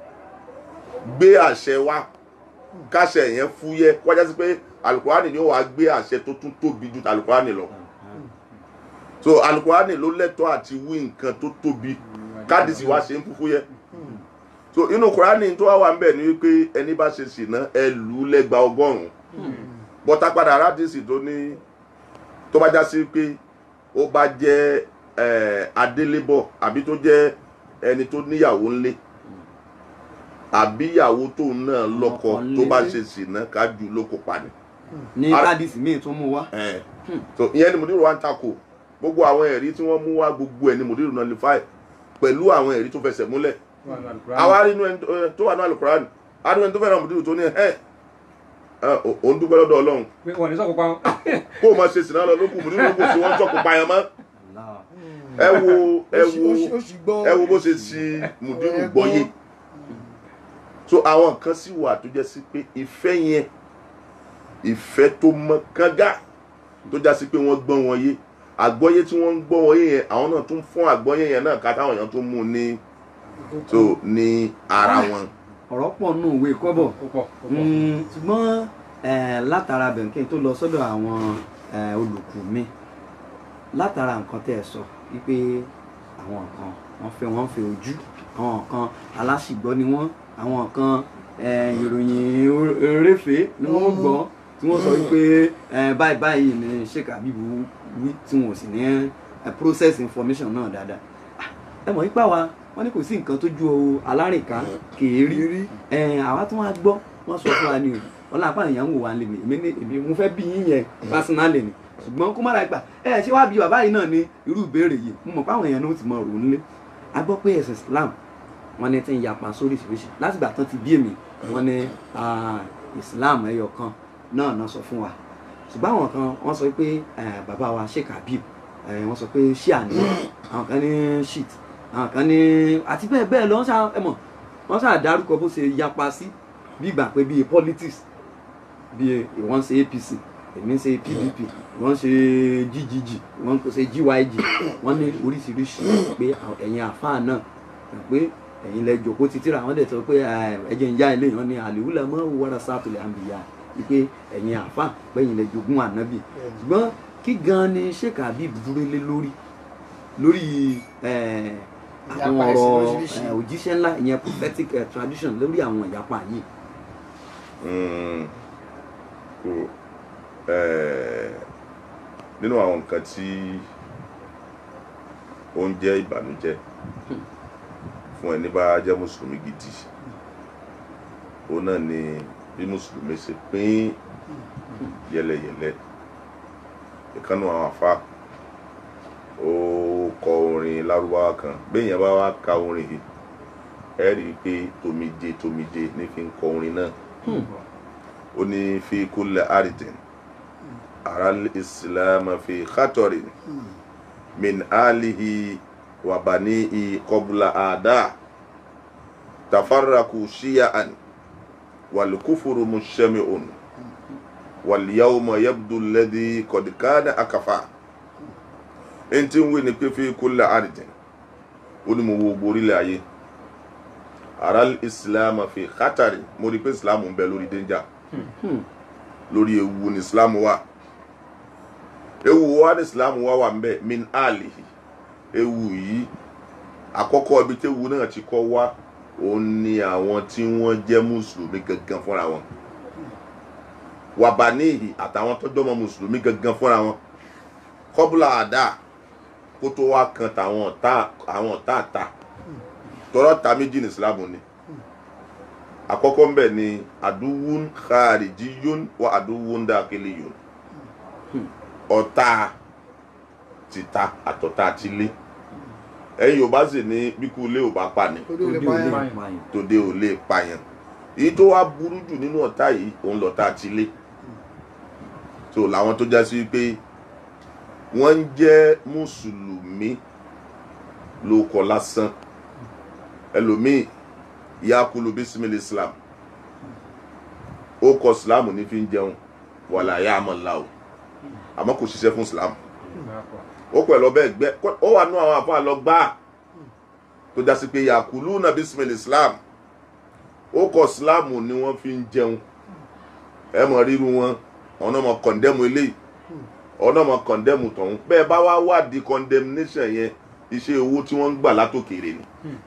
gbé àṣẹ wa káṣẹ yẹn fúyẹ́ kọjá sí pé alukurani ni ó wàá gbé àṣẹ tó tún tóbi ju alukurani lọ so alukurani ló lẹ́tọ̀ọ́ àti wí nǹkan tó tóbi kádìsí wa ṣe ń fúfú yẹ so inú kurani tó wà wà ń bẹ̀ ni wípé ẹni bá ṣe ṣìnà ẹ lù ú lẹ́gba ọgọ́rùn-ún bọ́tà padà aládìsí tó ní tó bá já sí pé ó bá jẹ́ eh, adélébọ̀ àbí tó jẹ́ ẹni tó níyàwó ńlé àbí ìyàwó tóun náà lọ́kọ Ọkọ ńlé. tó bá ṣe ṣìnà ká jù ú lóko pa ni ní Ara- kádìsì míì tún mú wá ẹ so ìyẹn ni mùdírù wa ń takò gbogbo àwọn ẹ̀rí tí wọ́n mú wá gbogbo ẹ̀ ni mùdírù náà lè fà pẹ̀lú àwọn ẹ̀rí tó fẹsẹ̀ múlẹ̀ Wà ní Al-Qur'an. àwa rí inú ẹni tó- tó wà ní alukurani adúlẹ̀ tó fẹ́ràn mùdírù tó ní ẹ̀ ẹ̀ òun dúpẹ́ lọ́dọ̀ ọlọ́run pé wọn ní sọ́kò pa wọn. kó o máa ṣe sìnà lọ lókù mùdírù kò sí wọ́n sọ̀kò payàn mọ́ Allah. ẹ wo ẹ Ó sì- wo ó sì- ó sì gbọ́- ẹ wo bó ṣe ṣi mùdírù Ẹ gbọ́. gbọ́yé so àwọn kan sì wà tó jẹ́ sí pé ìfẹ́ yẹn ìfẹ́ tó mọ́ kánga tó já sí pé wọ́n gbọ́ wọn yé àgbọ́yé tí wọ́n ń gbọ́ wọn yé yẹn àwọn náà tún fún àgbọ́yé yẹn náà ká táwọn èèyàn tún mú un ní so ní ara wọn. ọ̀rọ̀ pọ̀ nù òwe kọ́bọ̀ ó pọ̀ ó pọ̀. Mm, ṣùgbọ́n eh, látara bẹ̀ǹkẹ́ tó lọ sọ́dọ̀ àwọn eh, olùkù mi látara nǹkan tẹ́ ẹ sọ wípé àwọn kan wọ́n fẹ́ wọ́n fẹ́ ojú àwọn kan aláṣìgbọ́ ni wọ́n àwọn kan eh, ìròyìn or- eréfèé ni wọ́n gbọ́ tí wọ́n sọ wípé eh, báyìí báyìí ni Sheikh Habeeb wí tí wọn ò sì ní eh, process information náà dáadáa Ah, ẹ mọ̀ nípa wa wọ́n ní kò sí nǹkan tó ju alárìnká kèérí ẹ àwa tí wọn gbọ́ wọn sọ fún wa ni o wọn náà pàdé ìyàwó wa lè mi èmi ní èmi mo fẹ́ bí yín yẹn pásínálì ni ṣùgbọ́n kó má ra gbà ẹ ṣé wàá bí bàbá yìí náà ní irú ìbéèrè yìí mo mọ̀ pé àwọn èèyàn náà ti mọ òrò nílé a gbọ́ pé ẹ̀sìn Islam wọn ní tí ń yapa sóríṣiríṣi látìgbà tán ti bí èmi wọn ní ah, Islam ẹyọ kan náà náà sọ fún wa ṣùgbọ́n àwọn kan wọ́n sọ pé eh, bàbá wa Sheikh Habeeb eh, wọ́n sọ pé ṣíà ni àwọn kan ní shit àwọn kan ní àti bẹ́ẹ̀ bẹ́ẹ̀ lọ wọ́n ṣá ẹ mọ̀ wọ́n ṣáà dárúkọ bó ṣe yapa sí bí ìgbà pé bíi politics bíi ìwọ́n ṣe APC èmi ń ṣe PDP wọ́n ṣe GGG wọ́n kò ṣe GYG wọ́n ní oríṣiríṣi pé àwọn- ẹ̀yin àfáà náà pé ẹ̀yin lẹ jòkó títí ra wọ́n dẹ̀ sọ pé eh, ẹ̀jẹ̀ ń já ilé yẹn ní àlèwúlẹ̀ mọ́ wàrà sátòlẹ̀ àǹbìyà wípé ẹ̀yin àfáà pé ẹ̀yin lẹ jogún ànábì ṣùgbọ́n kí gan ni Sheikh Habeeb dúró lé lórí lórí eh, àwọn Ìyapa ẹ̀sìn ọ̀rọ̀ lóríṣiríṣi. eh, òjíṣẹ́ ńlá ìyẹn prophetic eh, tradition lórí àwọn ìyapa yìí. Mm. Kò, eh, nínú àwọn nǹkan tí ó ń jẹ́ ìbànújẹ́ fún ẹni bá jẹ́ mùsùlùmí gidi òun náà ni bí mùsùlùmí ṣe pín yẹlẹyẹlẹ ìkànnì àwọn àfa ó kọ orin lárúbáwá kan béèyàn bá wá ka orin yìí ẹ rí i pé tomije tomije ní fi ń kọ orin náà ó ní fi kulli ardin aral islam fi khatorin min alihi wa banihi qabla ada tafarraku shiya'an wal kufru mushami'un wal yawma yabdu alladhi qad kana akafa ẹni tí ń wí ni pé fi kulli ardin ó ní mo wo gbogbo orílẹ̀ ayé aral islam fi khatorin mo rí i pé islam ń bẹ lórí danger lórí ewu ní islam wà ewu wa ní islam wà wà mbẹ min alihi ewu yìí àkọ́kọ́ ibi tí ewu náà ti kọ́ wá òun ni àwọn tí wọ́n jẹ́ mùsùlùmí gangan fúnra wọn wàbáníhì àtàwọn tọ́jọ́ ọmọ mùsùlùmí gangan fúnra wọn kọ́bùlà àdá kó tó wá kan tàwọn ọ̀tá àwọn ọ̀tá àta tọrọ ta méjì ní islam ni àkọ́kọ́ mbẹ ni aduwun kharijiyun wa aduwun dakiliyun ọ̀tá tìta àtọ̀tá tilé ẹ̀yin yorùbá sì ní bíkú ilé ò bá pa ni torí olè Òde báyà òde. pààyàn. tòde ò lè pààyàn èyí tó wá burú jù nínú ọ̀tá yìí òun lọ̀tá tilé so làwọn tó já sí pé wọ́n ń jẹ́ mùsùlùmí lóko lásán ẹlòmíì yakulu bisimil islam ó kọ islam ní fi ń jẹun wàlà yà á mọ̀ ńlá o àmọ́ kò ṣiṣẹ́ fún islam ó pẹ̀lú ọbẹ̀ ẹgbẹ́ ó wà nú àwọn àfáà lọ gbáà tó já sí pé yakulu na bisimil islam ó kọ islam ni wọ́n fi ń jẹun ẹ mọ̀ ríru wọn ọ̀nà mọ̀ kọ̀ndẹ́mù eléyìí ọ̀nà mọ̀ kọ̀ndẹ́mù tọ̀hún bẹ́ẹ̀ bá wá wádìí condemnation yẹn iṣẹ́ owó tí wọ́n ń gbà látòkèrè ni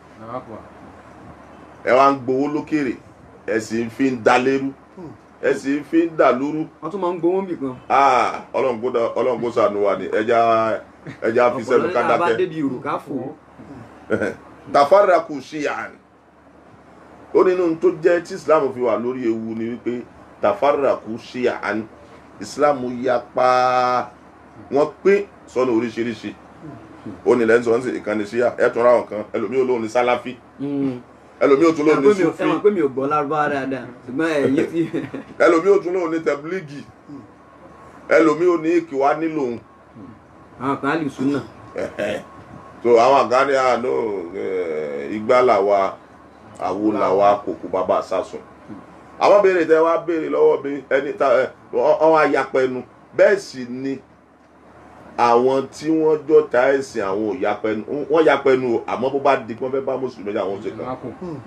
ẹ wá ń gbowó lókèrè ẹ sì ń fi ń da lérú ẹ sì ń fi ń dà lúrú wọ́n tún máa ń gbowó nbì kan. Ah, ọlọ́run kó dá- ọlọ́run kó ṣàánú wa ni ẹja ẹja fi sẹ́nu ká ọ̀pọ̀lọpọ̀ bá dákẹ́ débi ìrù ká fò ó. tafaraku shiyan ó nínú tó jẹ́ tí islam fi wà lórí ewu ni wípé tafaraku shiyan islam yapa wọ́n pín sọ́nà oríṣiríṣi ó ní lẹ́yìn sọ́nà sí ìkànnì ṣíyà ẹ̀ tún ra wọn kan ẹlòmíì olóhùn ní sálàfí Mm. ẹlòmíì òtún lóhùn ní Ẹ mọ̀ sufi pé mi ò gbọ́ lárúbáwá dáadáa ṣùgbọ́n ẹ̀yìn ti ẹlòmíì òtún lóhùn ní tẹbílígì ẹlòmíì ò ní ìkìwá nílò òun àwọn kan á lè sún náà. so àwọn àgáni àánú igbá làwa àwo làwa kòkò bàbá sásùn àwọn béèrè tẹ wá béèrè lọ́wọ́ mi ẹni tá ẹ ọwọ́ ayapẹnu bẹ́ẹ̀ sì ni àwọn tí wọ́n jọ ta ẹ̀sìn àwọn ò yapẹnu wọ́n yapẹnu o àmọ́ bó bá di pé wọ́n fẹ́ bá mùsùlùmí jà wọ́n ṣe kàn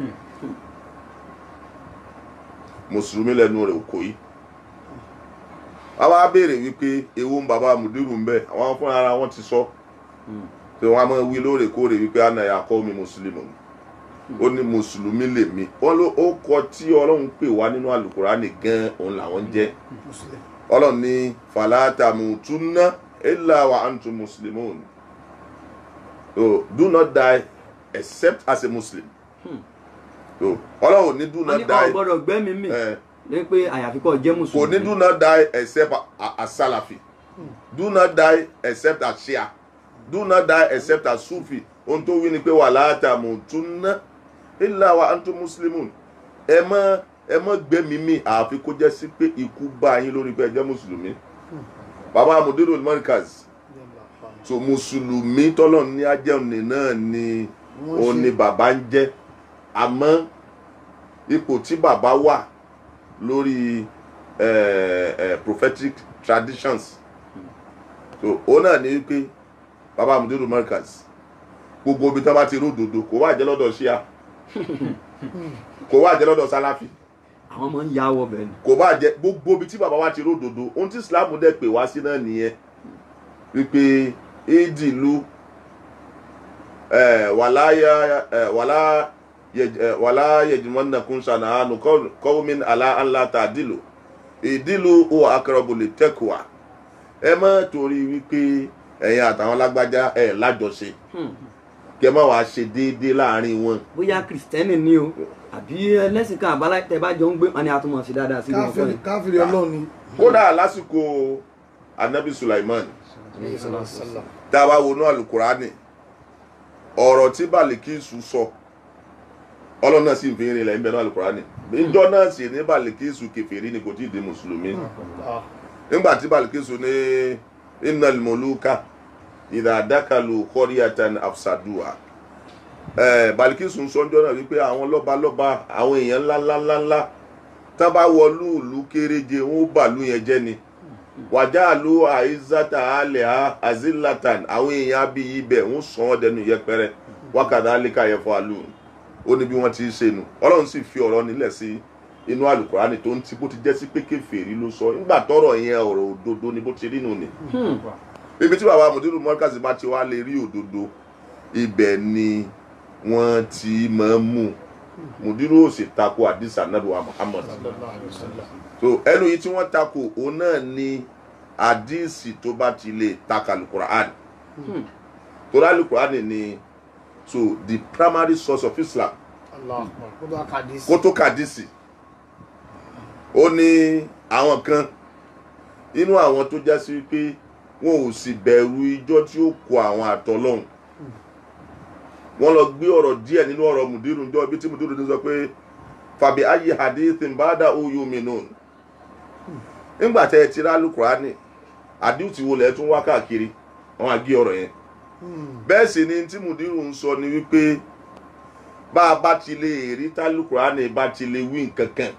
mùsùlùmí lẹ́nu rẹ̀ kò yí àwa á béèrè wípé ewu ń bàbá mùdírù ń bẹ àwọn fúnra ara wọn ti sọ tí wọn a máa wí lóòrèkóòrè wípé ànàyà kọ́ mi mùsùlùmí ó ní mùsùlùmí lèmi wọn ló ó kọ tí ọlọ́run pè wá nínú àlùkùránì gan òun làwọn jẹ́ mùsùlùmí ọlọ́run ní fàlàtàmù túnná ilà wà antum muslimun so do not die except as a muslim so ọlọ́run ní do wọ́n not ní ọ̀ die gbọ́dọ̀ gbẹ́mí mì eh, ní pé àyàfi kọ́ jẹ́ kò mùsùlùmí. ní do not die except a- as salafi do not die except as shia do not die except as sufi ohun tó wí ni pé wàlàtàmù túnná ilà wà antum muslimun ẹ mọ ẹ mọ gbẹmí mi àfi kó jẹ́ sí pé ikú bá yín lórí pé ẹ jẹ́ mùsùlùmí bàbá amudiru markaz so mùsùlùmí tọ́lọ̀ ní ajẹ́òní náà ni Wọ́n òun ṣe- ni bàbá ń jẹ́ àmọ́ ipò tí bàbá wà lórí eh, eh, prophetic traditions so òun náà ni wípé bàbá amudiru markaz gbogbo ibi tí wọ́n bá ti rí òdodo kò wá jẹ́ lọ́dọ̀ ṣíà kò wá jẹ́ lọ́dọ̀ sáláfì àwọn ọmọ ń ya wọ bẹ́ẹ̀ ni. kò bá jẹ gbogbo ibi tí bàbá wa ti ródòdó ohun tí islam dẹ̀ pè wá sí náà nìyẹn wípé ìdìlú wàláyà wàlá yẹjùmọ́nàkún ṣànàánú kọ́wọ́mìn aláǹlá tàdílò ìdílù ó akọrọ̀bù lè tẹ́kùwà ẹ má torí wípé ẹ̀yin àtàwọn lágbájá ẹ̀ lájọṣe Hmm. kẹ má wàá ṣe déédéé láàrin wọn bóyá kìrìsìtẹ́nì ni o àbí ẹlẹ́sìn kan àbálá tẹ bá jọ ń gbé wọn ni a tún mọ̀ sí dáadáa sí wọn fún káfíìrì káfíìrì ọlọ́run ni. kódà lásìkò anabi sulaiman tá a bá wọnú alukurani ọ̀rọ̀ tí balikisu sọ ọlọ́run náà sì ń fi rin ilẹ̀ ń bẹ náà alukurani ìjọ náà sì ní balikisu kẹfẹ́rí ni kò tí ì di mùsùlùmí Ah, nígbà tí balikisu ní innal muluka idha dakalu qaryatan afsaduha ẹ balikisu ń sọjọ́ náà wípé àwọn lọ́balọ́ba àwọn èèyàn ńláńláńláńlá tá bá wọlú ìlú kéréje wọn ó bàlú yẹn jẹ́ ni wàjáàlú àìsàtà alẹ́ ha azilatan àwọn èèyàn abiyí bẹ̀ ń sàn ọ́ dẹnu yẹpẹrẹ wákàtí alíkà yẹn fún alu ó ní bí wọ́n ti ń ṣe nu ọlọ́run sì fi ọ̀rọ̀ nílẹ̀ sí inú àlùkùránì tó ń ti bó ti jẹ́ sí pé kèfèrí ló sọ nígbà tọ́rọ̀ yẹn ọ̀rọ̀ òdodo ni bó ti rí nù ni ibi tí bàbá mùdírù mọ́kàsí bá ti wá lè rí òdodo ibẹ̀ ni wọ́n ti máa ń mú mùdírù ò sì tako àdìsá nàbíwá Muhammad sallallahu alaihi wasallam. so ẹnu yìí tí wọ́n tako òun náà ni àdìsí tó bá ti lè taka alukur'an torí alukur'an ni so the primary source of Islam Allah akbar. kó bá kàdí sí. kó tó kàdísì ó ní àwọn kan inú àwọn tó já sí pé wọn ò sì bẹ̀rù ijọ́ tí ó kó àwọn àtọ́lọ́hún wọ́n lọ gbé ọ̀rọ̀ díẹ̀ nínú ọ̀rọ̀ mùdírù ńjọ́ ibi tí mùdírù ti sọ pé fàbí ayé hadithin bada oyu minun nígbà tẹ́ ẹ ti rá alukurani àdìsí wo lẹ̀ tún wá káàkiri wọ́n á gé ọ̀rọ̀ yẹn Hmm. bẹ́ẹ̀ sì ni tí mùdírù ń sọ ni wípé bá a bá ti lè rí tálùkùránì bá ti lè wí nǹkan kan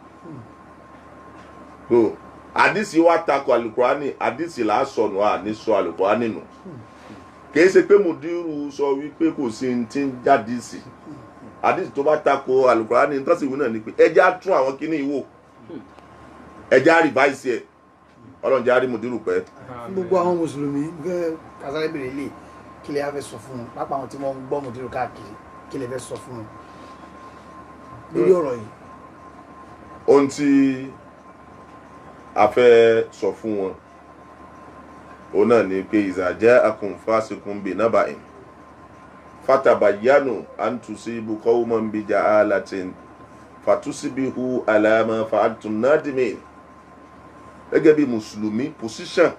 so àdìsí wa takò àlùkùránì àdìsí là á sọnù à ní sọ àlùkùránì nù kì í ṣe pé mùdírù sọ wípé kò sí ní ti ń jádìsí àdìsí tó bá takò àlùkùránì ní tọ́sí ìwé náà ni pé ẹjẹ́ á tún àwọn kíní ìwò ẹjẹ́ á rìváìsì ẹ̀ ọlọ́run jẹ́ á rí mùdírù pẹ́. fún gbogbo àwọn mùsùlùmí gẹ́gẹ́ kásáré bèrè lè kí lè fẹ́ sọ fún un pápá àwọn tí wọ́n ń gbọ́ mùdírù káàkiri kí lè fẹ́ sọ fún un lórí ọ̀rọ̀ yìí. ohun tí a fẹ́ sọ fún wọn òun náà ni pé ìzàjẹ́ akùnfàṣekùn bíi nábàáyìn fatabayanu antusibu qawman bi ja'alatin fatusibihu alama fa'altum nadimin gẹ́gẹ́ bí mùsùlùmí position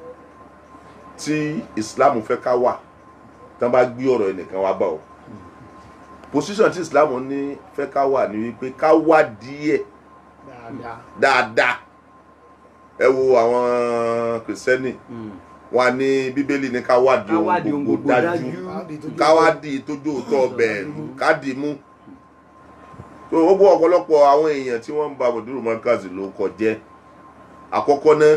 tí islam fẹ́ ká wà tán bá gbé ọ̀rọ̀ ẹnìkan wá bá ọ position tí islam ní fẹ́ ká wà ní wípé ká wá díẹ̀ dáadáa dáadáa ẹ wo àwọn kìrìsìtẹ́nì wọn ní bíbélì ní ká wádìí Ká wádìí ohun ohun gbogbo gbogbo dájú dájú. Káàdì tó ká wádìí tójú òótọ́ bẹ́ẹ̀ ká dì í mú so gbogbo ọ̀pọ̀lọpọ̀ àwọn èèyàn tí wọ́n ń ba mọ̀dúró mọ́kàzì ló kọjẹ́ àkọ́kọ́ náà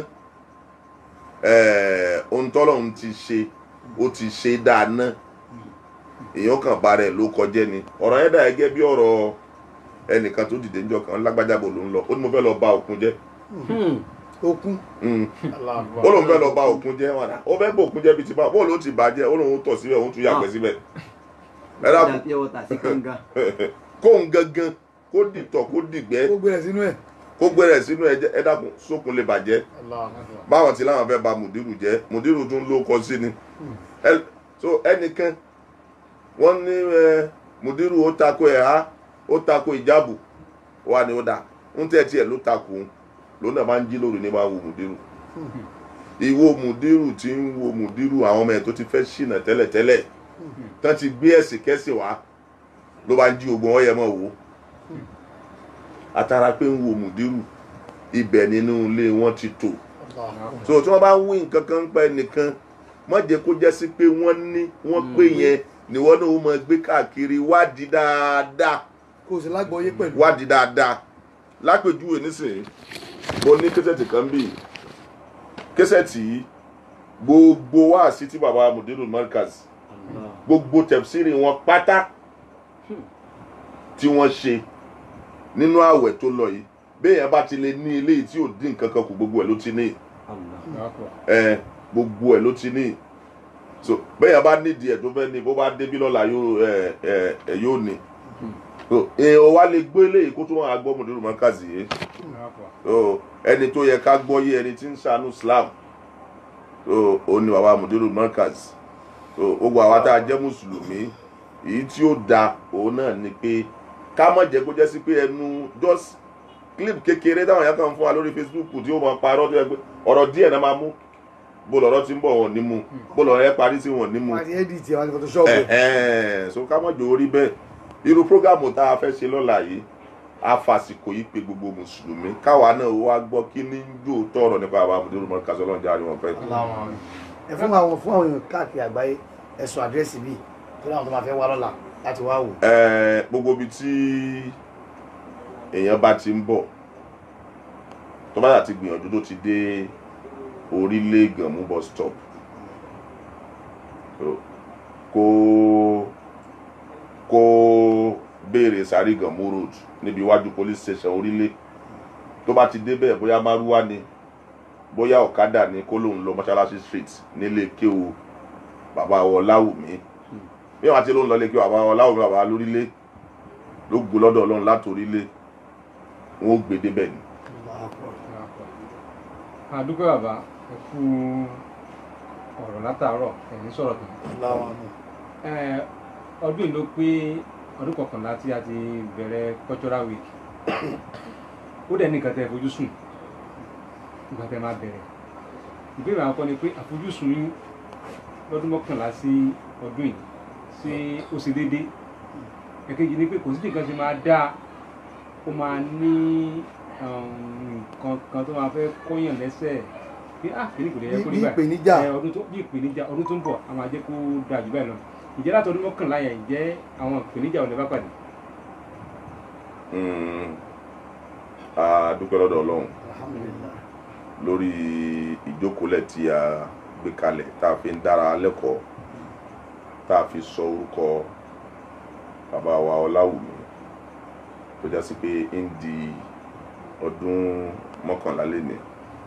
ẹ̀ẹ́ ohun tọ́lọ́run ti ṣe ó ti ṣe dáadáa èèyàn kan bá rẹ̀ ló kọjẹ́ ni ọ̀rọ̀ yẹn dà gẹ́gẹ́ bí ọ̀rọ̀ ẹnìkan tó dìde níjọ́ kan lágbájábò ló ń lọ ó ní mo fẹ́ lọ ba òkun jẹ́ okun. Mm. Allah akbar. ó lóun fẹ́ lọ ba òkun jẹ́ wọn ó fẹ́ bọ òkun jẹ́ bíi ti bá bóòlù ó ti bàjẹ́ ó lóun tọ̀ síbẹ̀ òun tún yàgbẹ́ síbẹ̀ ẹ dákun pure water sí kànga. kóun gangan kó dìtọ̀ kó dìgbẹ́ ó gbé rẹ̀ sínú ẹ̀. kó gbẹ́rẹ̀ sínú ẹ̀jẹ̀ ẹ dákun sókun lè bàjẹ́ Allah akbar. báwọn ti láwọn fẹ́ ba mùdírù jẹ́ mùdírù tún ló kọ sí ni Ẹ- so ẹnìkan wọ́n ní ẹ, mùdírù ó tako ẹ̀ ha ó tako ìjábù wà ní ó dà ń tẹ́ tiẹ̀ ló tako òun lòun náà máa ń jí lóru ní máa ń wo mùdírù ìwo mùdírù tí ń wo mùdírù àwọn ọmọ ẹ̀ tó ti fẹ́ ṣìnà tẹ́lẹ̀tẹ́lẹ̀ tán ti gbé ẹ̀sìn kẹ́sìn wá ló bá ń jí ogun ọ̀yẹ́ mọ̀ wò àtàrà pé ń wo mùdírù ibẹ̀ nínú ilé wọn ti tò Allah akbar. so tí wọ́n bá ń wí nǹkan kan pa ẹnìkan má jẹ́ kó jẹ́ sí pé wọ́n ní wọ́n pé yẹn ni wọ́n náà ó máa gbé káàkiri wádìí dáadáa kò sí lágbọ́yé pẹ̀lú. wádìí dáadáa lápèjúwe nísìnyí mo ní kẹsẹ̀tì kan bí kẹsẹ̀tì yìí gbogbo wáàsí tí baba mudiru markaz gbogbo tẹ̀síìrì wọn pátá tí wọ́n ṣe nínú ààwẹ̀ tó lọ yìí béèyàn bá ti lè ní ilé yìí tí ò dín nǹkan kan kù gbogbo ẹ̀ ló ti ní ẹ gbogbo ẹ̀ ló ti ní so béèyàn bá nídìí ẹ̀ tó fẹ́ ní bó bá débí lọ́la yóò ẹ ẹ ẹ yóò ní so èèyàn wa lè gbé eléyìí kó tó wọn àgbọ̀ mudiru markaz yìí so ẹni tó yẹ ká gbọ́ yé ẹni tí ń ṣàánú Islam so òun ni bàbá mudiru markaz so gbogbo àwa tá a jẹ́ mùsùlùmí èyí tí ó da òun náà ni pé ká má jẹ́ kó jẹ́ sí pé ẹnu just clip kékeré táwọn yẹn kàn fún wa lórí Facebook tí ó máa parọ́ tó yẹ pé ọ̀rọ̀ díẹ̀ náà máa mú bó lọ́rọ́ ti ń bọ̀ wọ́n ní mú bó lọ́rọ́ yẹn parí sí wọ́n ní mú wọ́n ti ẹ́dìtì àwọn àti photoshopu. ẹ̀hẹ́n so ká má jò orí bẹ́ẹ̀ irú prógámù tá a fẹ́ ṣe lọ́la yìí a fàsìkò yìí pé gbogbo mùsùlùmí káwa náà wá gbọ́ kí ní yóò tọrọ nípa àwọn àmọ̀dé olùmọ̀ kásán ọlọ́run jáde wọn fẹ́. ẹ fún àwọn fún àwọn èèyàn káàkiri àgbáyé ẹ̀sùn àdírẹ́sì bíi tó láwọn tó máa fẹ́ wá lọ́la láti wá wò. Ẹ, gbogbo ibi tí èèyàn bá ti ń bọ̀ tó bá yà ti gbìyànjú tó ti dé orílẹ̀ Gànmú bus stop So, kó kó béèrè sáré Gànmú road níbi iwájú police station orílẹ̀ tó bá ti débẹ̀ bóyá márúwá ni bóyá ọ̀kadà ni kó lóun lọ mọ́ṣáláṣí street nílé kéwu bàbá Ọláwùmí bí wọn ti ló ń lọlé kí bàbá Ọláwùmí bàbá lórílẹ̀ ló gbó lọ́dọ̀ Ọlọ́run látòrílẹ̀ wọn ó gbé débẹ̀ ni. àdúgbò bàbá ẹ kú ọ̀rọ̀ látàárọ̀ ẹ̀yìn sọ̀rọ̀ tán Eh, ọdún yìí ló pé ọdún kọkànlá tí a ti bẹ̀rẹ̀ cultural week ó dẹ̀ ní nǹkan tẹ́ ẹ fojú sùn ìgbà tẹ́ máa bẹ̀rẹ̀ ìbéèrè àwọn kan ni pé àfojúsùn yín lọ́dún mọ́kànlá sí ọdún yìí ṣé ó ṣe déédé ẹ̀kejì ni pé kò sí nǹkan ṣe máa dáa ó máa ní um, nǹkan kan tó máa fẹ́ kọ́yàn lẹ́sẹ̀ pé ah kìíní kò lè yẹ kó rí Bí- bí báyìí ìpèníjà. Eh, ọdún tó bí ìpèníjà ọdún tó ń bọ̀ a máa jẹ́ kó dáa jù báyìí lọ ìjẹ́ láti ọdún mọ́kànlá yẹn ìjẹ́ àwọn ìpèníjà ò lè bá pàdé. Mm. a dúpẹ́ lọ́dọ̀ Ọlọ́run lórí ìjókòólẹ̀ tí a gbé kalẹ̀ tá a fi ń dára lẹ́kọ̀ọ́ tá a fi sọ orúkọ bàbá wa Ọláwùmí tó já sí pé ń di ọdún mọ́kànlá lénìí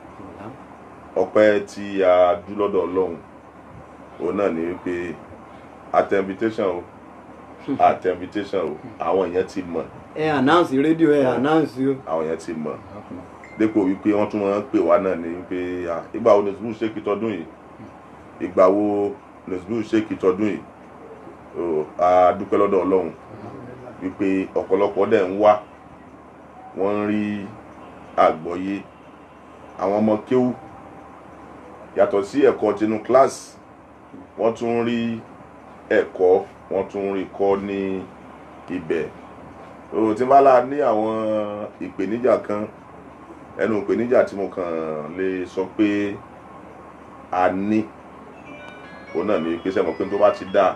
ọpẹ́ tí a dú lọ́dọ̀ Ọlọ́run òun náà ni wípé at invitation o at invitation o àwọn èèyàn ti mọ̀ ẹ announce rédíò ẹ announce o. àwọn èèyàn ti mọ̀ dépò wípé wọ́n tún máa ń pè wá náà ní wípé ah, ìgbà wo nìsbú ṣe kí tọdún yìí ìgbà wo nìsbú ṣe kí tọdún yìí So, a dúpẹ́ lọ́dọ̀ Ọlọ́run wípé ọ̀pọ̀lọpọ̀ dẹ̀ ń wá wọ́n ń rí àgbọ́yé àwọn ọmọ kéwú yàtọ̀ sí ẹ̀kọ́ tinú kíláàsì wọ́n tún ń rí ẹ̀kọ́ wọ́n tún ń rí kọ́ ní ibẹ̀ o tí n bá la ní àwọn ìpèníjà kan ẹnu ìpèníjà tí mo kàn lè sọ pé a ní òun náà ní pé sẹ́mo pé tó bá ti dá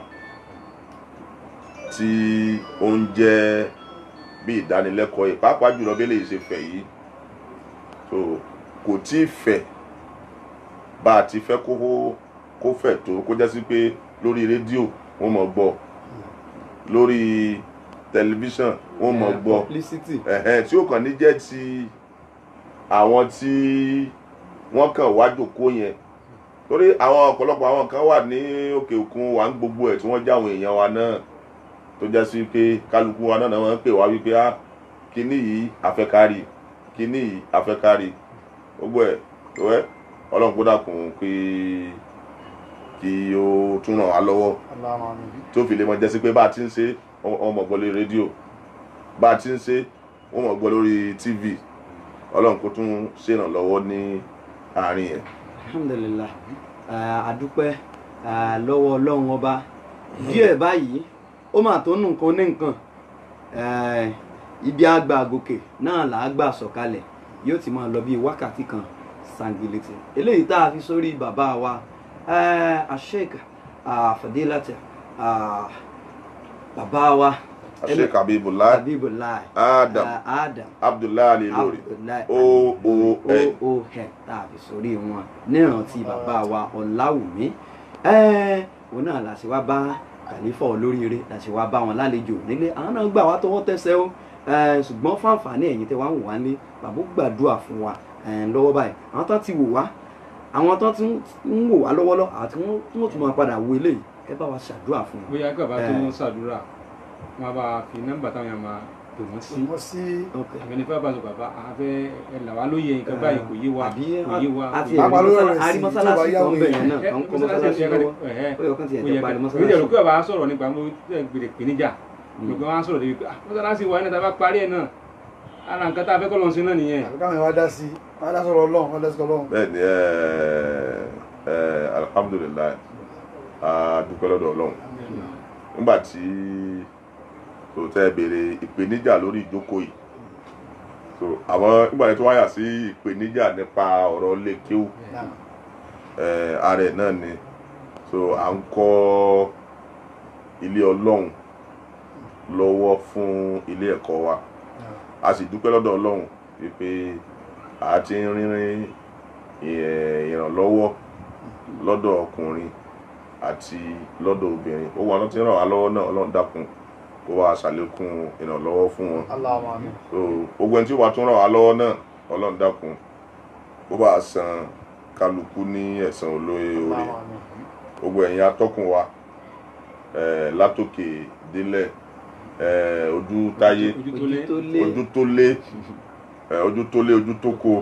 tí ó ń jẹ́ bí ìdánilẹ́kọ̀ọ́ yìí pàápàá jùlọ bí eléyìí ṣe fẹ̀ yìí so kò tí ì fẹ̀ bá a ti fẹ́ kó kó fẹ̀ tó kó jẹ́ sí pé lórí rédíò wọ́n mọ̀ gbọ́ lórí tẹlifíṣàn wọ́n mọ̀ gbọ́ publicity. ẹ̀hẹ́n tí ó kàn ní jẹ́ ti àwọn tí wọ́n kàn wá jòkó yẹn torí àwọn ọ̀pọ̀lọpọ̀ àwọn kan wà ní òkè òkun wà ń gbogbo ẹ̀ tí wọ́n já àwọn èèyàn wa náà tó jẹ́ sí pé kálukú wa náà náà wọ́n ń pè wá wípé á kíní yìí afẹ́kárì kíní yìí afẹ́kárì gbogbo ẹ̀ tó ẹ́ ọlọ́run kó dàkún pé kí ó tún ràn wá lọ́wọ́ tó fi lè mọ jẹ́ sí pé bá a ti ń ṣe wọ́n mọ̀ gbọ́ lórí rédíò bá a ti ń ṣe wọ́n mọ̀ gbọ́ lórí tv ọlọ́run kó tún ṣèrànlọ́wọ́ ní àárín yẹn. alhamdulillah Ah, adúpẹ́ ah, lọ́wọ́ ọlọ́run ọba díẹ̀ báyìí ó mà tó nù nǹkan ní nǹkan Eh, ibi àgbà gòkè náà là á gbà sọ̀kalẹ̀ yóò ti máa lọ bí wákàtí kan sangiliti eléyìí tá a fi sórí bàbá wa eh, Sheikh ah, Fadilati ah, bàbá wa Sheikh Habibullah Habibullah Adam ah, Adam Abdullahi Ali lórí Abdullahi O O N ó hẹ tá a fi sórí wọn nírántí bàbá wa ọláwùmí ẹ òun náà la ṣe wá bá kàlífà olóríire la ṣe wá bá wọn lálejò nílé àwọn náà gbà wá tọwọ́ tẹsẹ̀ o ẹ, ṣùgbọ́n fún àǹfààní ẹ̀yin tẹ́ wá ń wò wá nílé bàbá ó gbàdúrà fún wa ẹ, lọ́wọ́ báyìí àwọn tán ti wò wá àwọn tán ti ń wò wá lọ́wọ́lọ́ àti wọ́n tí wọ́n tún máa padà wo eléyìí ẹ bá wa ṣàdúrà fún wọn. bóyá kí bàbá tó Eh. ń ṣàdúrà wọn bá fi nọ́mbà táwọn yẹn máa pè wọ́n sí wọ́n sí Ok. àbẹ̀ni fẹ́ bá sọ bàbá àfẹ́ ẹ là wá lóye nǹkan báyìí kò yé wa àbí kò yé wa àti kò yé wa. Bàbá ló rẹ̀ sí àrí tó bá mọ́sálásí yáwó kan bẹ̀ yẹn èèyàn. náà Ẹ, kan kọ́ mọ́sálásí mọ́sálásí ẹ̀ lọ́wọ́ ẹ̀ ó yẹ kán ti ó ẹ̀ yẹ parí kí mọ́sálásí. ìjẹ̀rù kí bàbá sọ̀rọ̀ nípa mo gbèrè ìpèníjà gbogbo wọn sọ̀rọ̀ débi pé ah mọ́sálásí wa ẹ̀ náà tá a bá parí ẹ̀ náà ara nǹkan tá a fẹ́ kọ́ lọ́n sí náà nìyẹn. àbí káwọn yẹn wá dá sí wá dá sọ̀rọ̀ ọlọ́run wá dá sọ̀rọ̀ ọlọ́run. bẹ́ẹ̀ ni ẹ ẹ alhamdulilayi a dúpẹ́ lọ́dọ̀ ọlọ́run nígbà tí tó tẹ́ béèrè ìpèníjà lórí ìjókòó yìí so àwọn nígbà tí wọ́n yà sí ìpèníjà nípa ọ̀rọ̀ ilé kéwù Náà. eh, ara ẹ̀ náà ni so à ń kọ́ ilé ọlọ́run lọ́wọ́ fún ilé ẹ̀kọ́ wa Náà. a sì dúpẹ́ lọ́dọ̀ ọlọ́run wípé a ti ń rínrín eh, ìrànlọ́wọ́ lọ́dọ̀ ọkùnrin àti lọ́dọ̀ obìnrin ó wà ló ti ràn wá lọ́wọ́ náà ọlọ́run dákun kó wá ṣàlékún ìrànlọ́wọ́ fún wọn Allahumma amin. so gbogbo ẹni tí ó wà tún ràn wá lọ́wọ́ náà ọlọ́run dákun kó bá san kálukú ní ẹ̀san olóye oore Allahumma amin. gbogbo ẹ̀yin atọ́kùn wa eh, látòkè délẹ̀ eh, ojú táyé ojú tó lé ojú tó lé eh, ojú tó lé ojú tó ko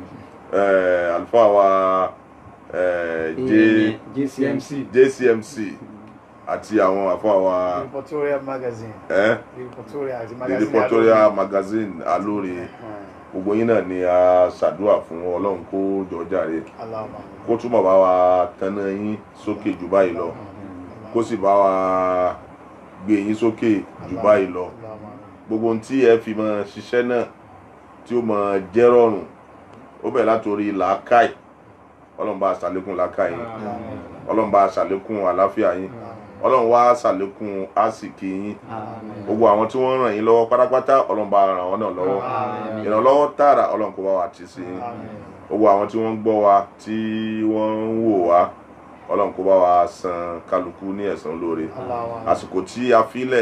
eh, àlùfáà wa eh, J- jcmc JCMC àti àwọn àfáà wa Reportorial magazine. eh, Reportorial àti the magazine. Reportorial magazine alóore Alóore. gbogbo yín náà ni a ṣàdúrà fún ọlọ́run kó jọjàre Allahumma amin. kó túbọ̀ bá wa tanná yín sókè jù báyìí lọ kó sì bá wa gbé yín sókè jù báyìí lọ Allahumma amin. gbogbo ohun tí ẹ fi máa ṣiṣẹ́ náà tí ó máa jẹ́ rọrùn ó bẹ̀rẹ̀ látòrí làákàì ọlọ́run bá a ṣàlékún làákàì yín ọlọ́run bá a ṣàlékún àlàáfíà yín ọlọ́run wá ṣàlékún àsìkí yín gbogbo àwọn tí wọ́n ràn yín lọ́wọ́ pátápátá ọlọ́run bá ràn wọ́n náà lọ́wọ́ ìrànlọ́wọ́ tààrà ọlọ́run kó bá wa tì sí yín gbogbo àwọn tí wọ́n ń gbọ́ wa tí wọ́n ń wò wá ọlọ́run kó bá wa san kálukú ní ẹ̀san lóore Allahumma amin. àsìkò tí a filẹ̀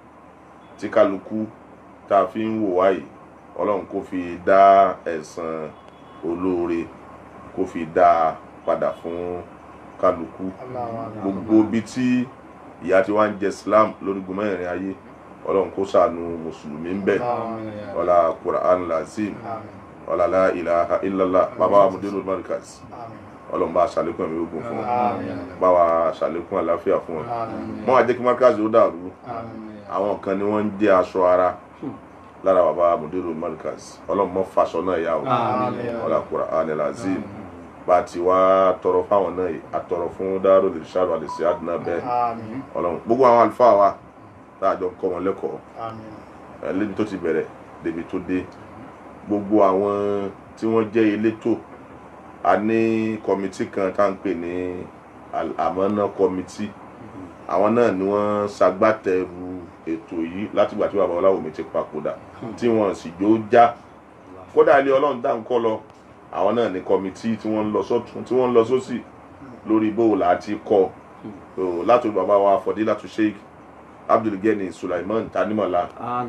tí kálukú tá a fi ń wò wá yìí ọlọ́run kó fi dá ẹ̀san olóore kó fi dá a padà fún kálukú Allahumma amin. gbogbo ibi tí ìyà tí wọ́n ń jẹ Islam lórígun mẹ́rin ayé ọlọ́run kó ṣàánú mùsùlùmí ń bẹ̀ Allahumma amin. ọlá Qur'an lazim Amin. ọlá la ilaha illallah bàbá wa mudiru markaz Amin. ọlọ́run bá a ṣàlékún ẹ̀mí ogun fún wọn Amin. bá wa ṣàlékún àlàáfíà fún wọn Amin. mọ́ àjẹ́ kí markaz ó dàrú Amin. àwọn kan ni wọ́n ń jẹ́ aṣọ ara lára bàbá mudiru markaz ọlọ́run mọ́ faṣọ náà yá o Amin. ọlá Qur'an lazim bá a ti wá tọrọ fáwọn náà yìí àtọrọ fún Darul Irshad wal Irshaad náà bẹ́ẹ̀ Amin. ọlọ́run gbogbo àwọn àlùfáà wa tá a jọ ń kọ́ wọn lẹ́kọ̀ọ́ Amin. ẹ, lébi tó ti bẹ̀rẹ̀ débi tó dé gbogbo àwọn tí wọ́n jẹ́ elétò a ní kọmitì kan tá à ń pè ní Al- Amana kọmitì àwọn náà ni wọ́n ṣagbátẹrù ètò yìí látìgbà tí bàbá Ọláwùmí ti papòdà tí wọ́n sì jó já kódà ilé ọlọ́run dá ń kọ́ lọ àwọn náà ní kọmitì tí wọ́n ń lọ sọ́tún tí wọ́n ń lọ sósì lórí bóòlù àti kọ́ So, látòrí bàbá wa Fọdílátù Sheikh Abdulgani Sulaiman Tanimola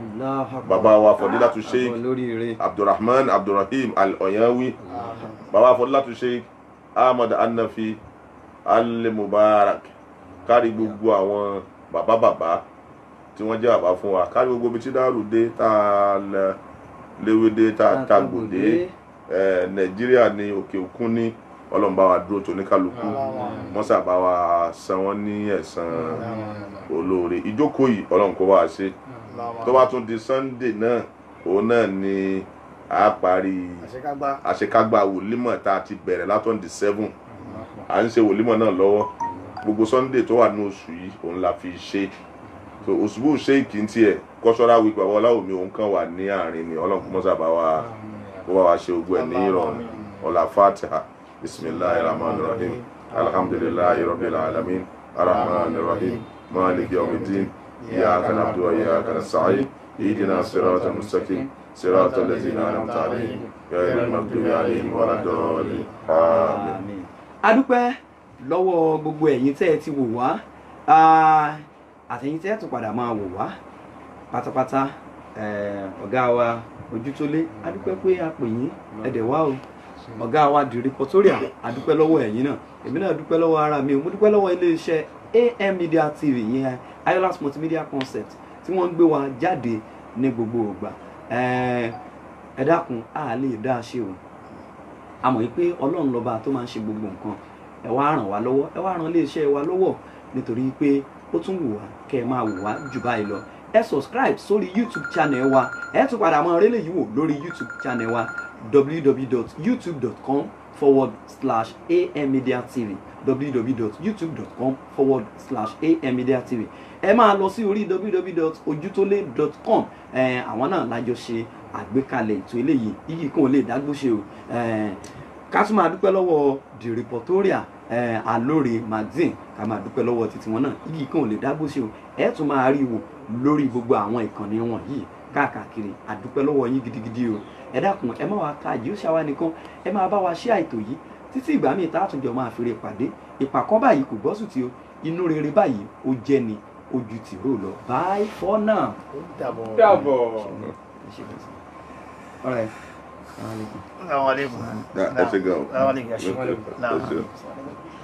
bàbá wa Fọdílátù Sheikh olóríire abdulrahman abdulrahim al-oyanwi Amin. bàbá fọdúlátù sheikh ahmad anafi al-mubarak kárí gbogbo àwọn bàbá bàbá tí wọ́n jẹ́ bàbá fún wa kárí gbogbo ibi tí dárò dé tá a lẹ- léwé dé tá a tagbò dé ẹ nàìjíríà ní òkè òkun ní ọlọ́run bá wa dúró tó ní kálukú mọ́sà bá wa san wọ́n ní ẹ̀san olóore ìjókòó yìí ọlọ́run kó bá wa ṣe tó bá tún di sunday náà òun náà ni a parí àṣekágbá àṣekágbá wòlímọ̀ tá a ti bẹ̀rẹ̀ látọ̀n di seven à ń ṣe wòlímọ̀ náà lọ́wọ́ gbogbo sunday tó wà ní oṣù yìí òun la fi ṣe so òṣùbù sheik ń tiẹ̀ cultural week bàbá ọláwùmí òun kan wà ní àárín ni ọlọ́run kó mọ́sà bá wa kó bá wa ṣe ogun ẹ̀ ní ìrọ̀rùn ọ̀là fatiha bisimilahi rahman rahim alhamdulilayi rabbil alamin arahman rahim malik yawmiddin iyyaka na'budu wa iyyaka nasta'in ihdina siratal mustaqim siratal ladzina an'amta alaihim ghayril maghdubi alaihim waladdallin amin adúpẹ́ lọ́wọ́ gbogbo ẹ̀yin tẹ́ ẹ ti wò wá Ah, àtẹ̀yin tẹ́ ẹ tún padà máa wò wá pátápátá eh, ọ̀gá wa ojútólé adúpẹ́ pé a pè yín ẹ̀dẹ̀ wá o ọ̀gá wa di Reportorial adúpẹ́ lọ́wọ́ ẹ̀yin náà èmi náà dúpẹ́ lọ́wọ́ ara mi o mo dúpẹ́ lọ́wọ́ iléeṣẹ́ AM Media TV yẹn Ayola's Multimedia Concept tí wọ́n ń gbé wa jáde ní gbogbo ìgbà Eh, ẹ dákun a lè dá a ṣe o a mọ̀ pé ọlọ́run lọ́ba tó máa ń ṣe gbogbo nǹkan ẹ wá ràn wá lọ́wọ́ ẹ wá ràn iléeṣẹ́ wa lọ́wọ́ nítorí pé ó tún wù wá kẹ́ ẹ máa wù wá jù báyìí lọ ẹ subscribe sórí youtube channel wa ẹ tún padà máa rélé yìí wò lórí youtube channel wa www.youtube.com forward slash ammedia tv www.youtube.com forward slash ammedia tv ẹ máa lọ sí orí www.ojútólé.com ẹ àwọn náà lájọ ṣe àgbékalẹ̀ ètò eléyìí yìí kàn lè dágbó ṣe o ẹ ká tún máa dúpẹ́ lọ́wọ́ the reportoria ẹ alóore magazine ká máa dúpẹ́ lọ́wọ́ títí wọn náà yìí kàn lè dágbó ṣe o ẹ tún máa rí wò lórí gbogbo àwọn ìkànnì wọn yìí káàkiri àdúpẹ́ lọ́wọ́ yín gidigidi o ẹ dákun ẹ má wá ka àjíòṣà wa nìkan ẹ máa bá wa ṣe àìtò yìí títí ìgbà míì tá a tún jọ máa fèrè pàdé ìpàkọ́ báyìí kò gbọ́sùn tí o inú rere báyìí ó jẹ́ ni ojú tìró lọ bye for now. ó dàbọ̀. dàbọ̀. All right. Assalamu alaikum. Assalamu alaikum. ẹ ṣe gan o. Assalamu alaikum. Ẹ ṣe. Naam. Ẹ ṣe.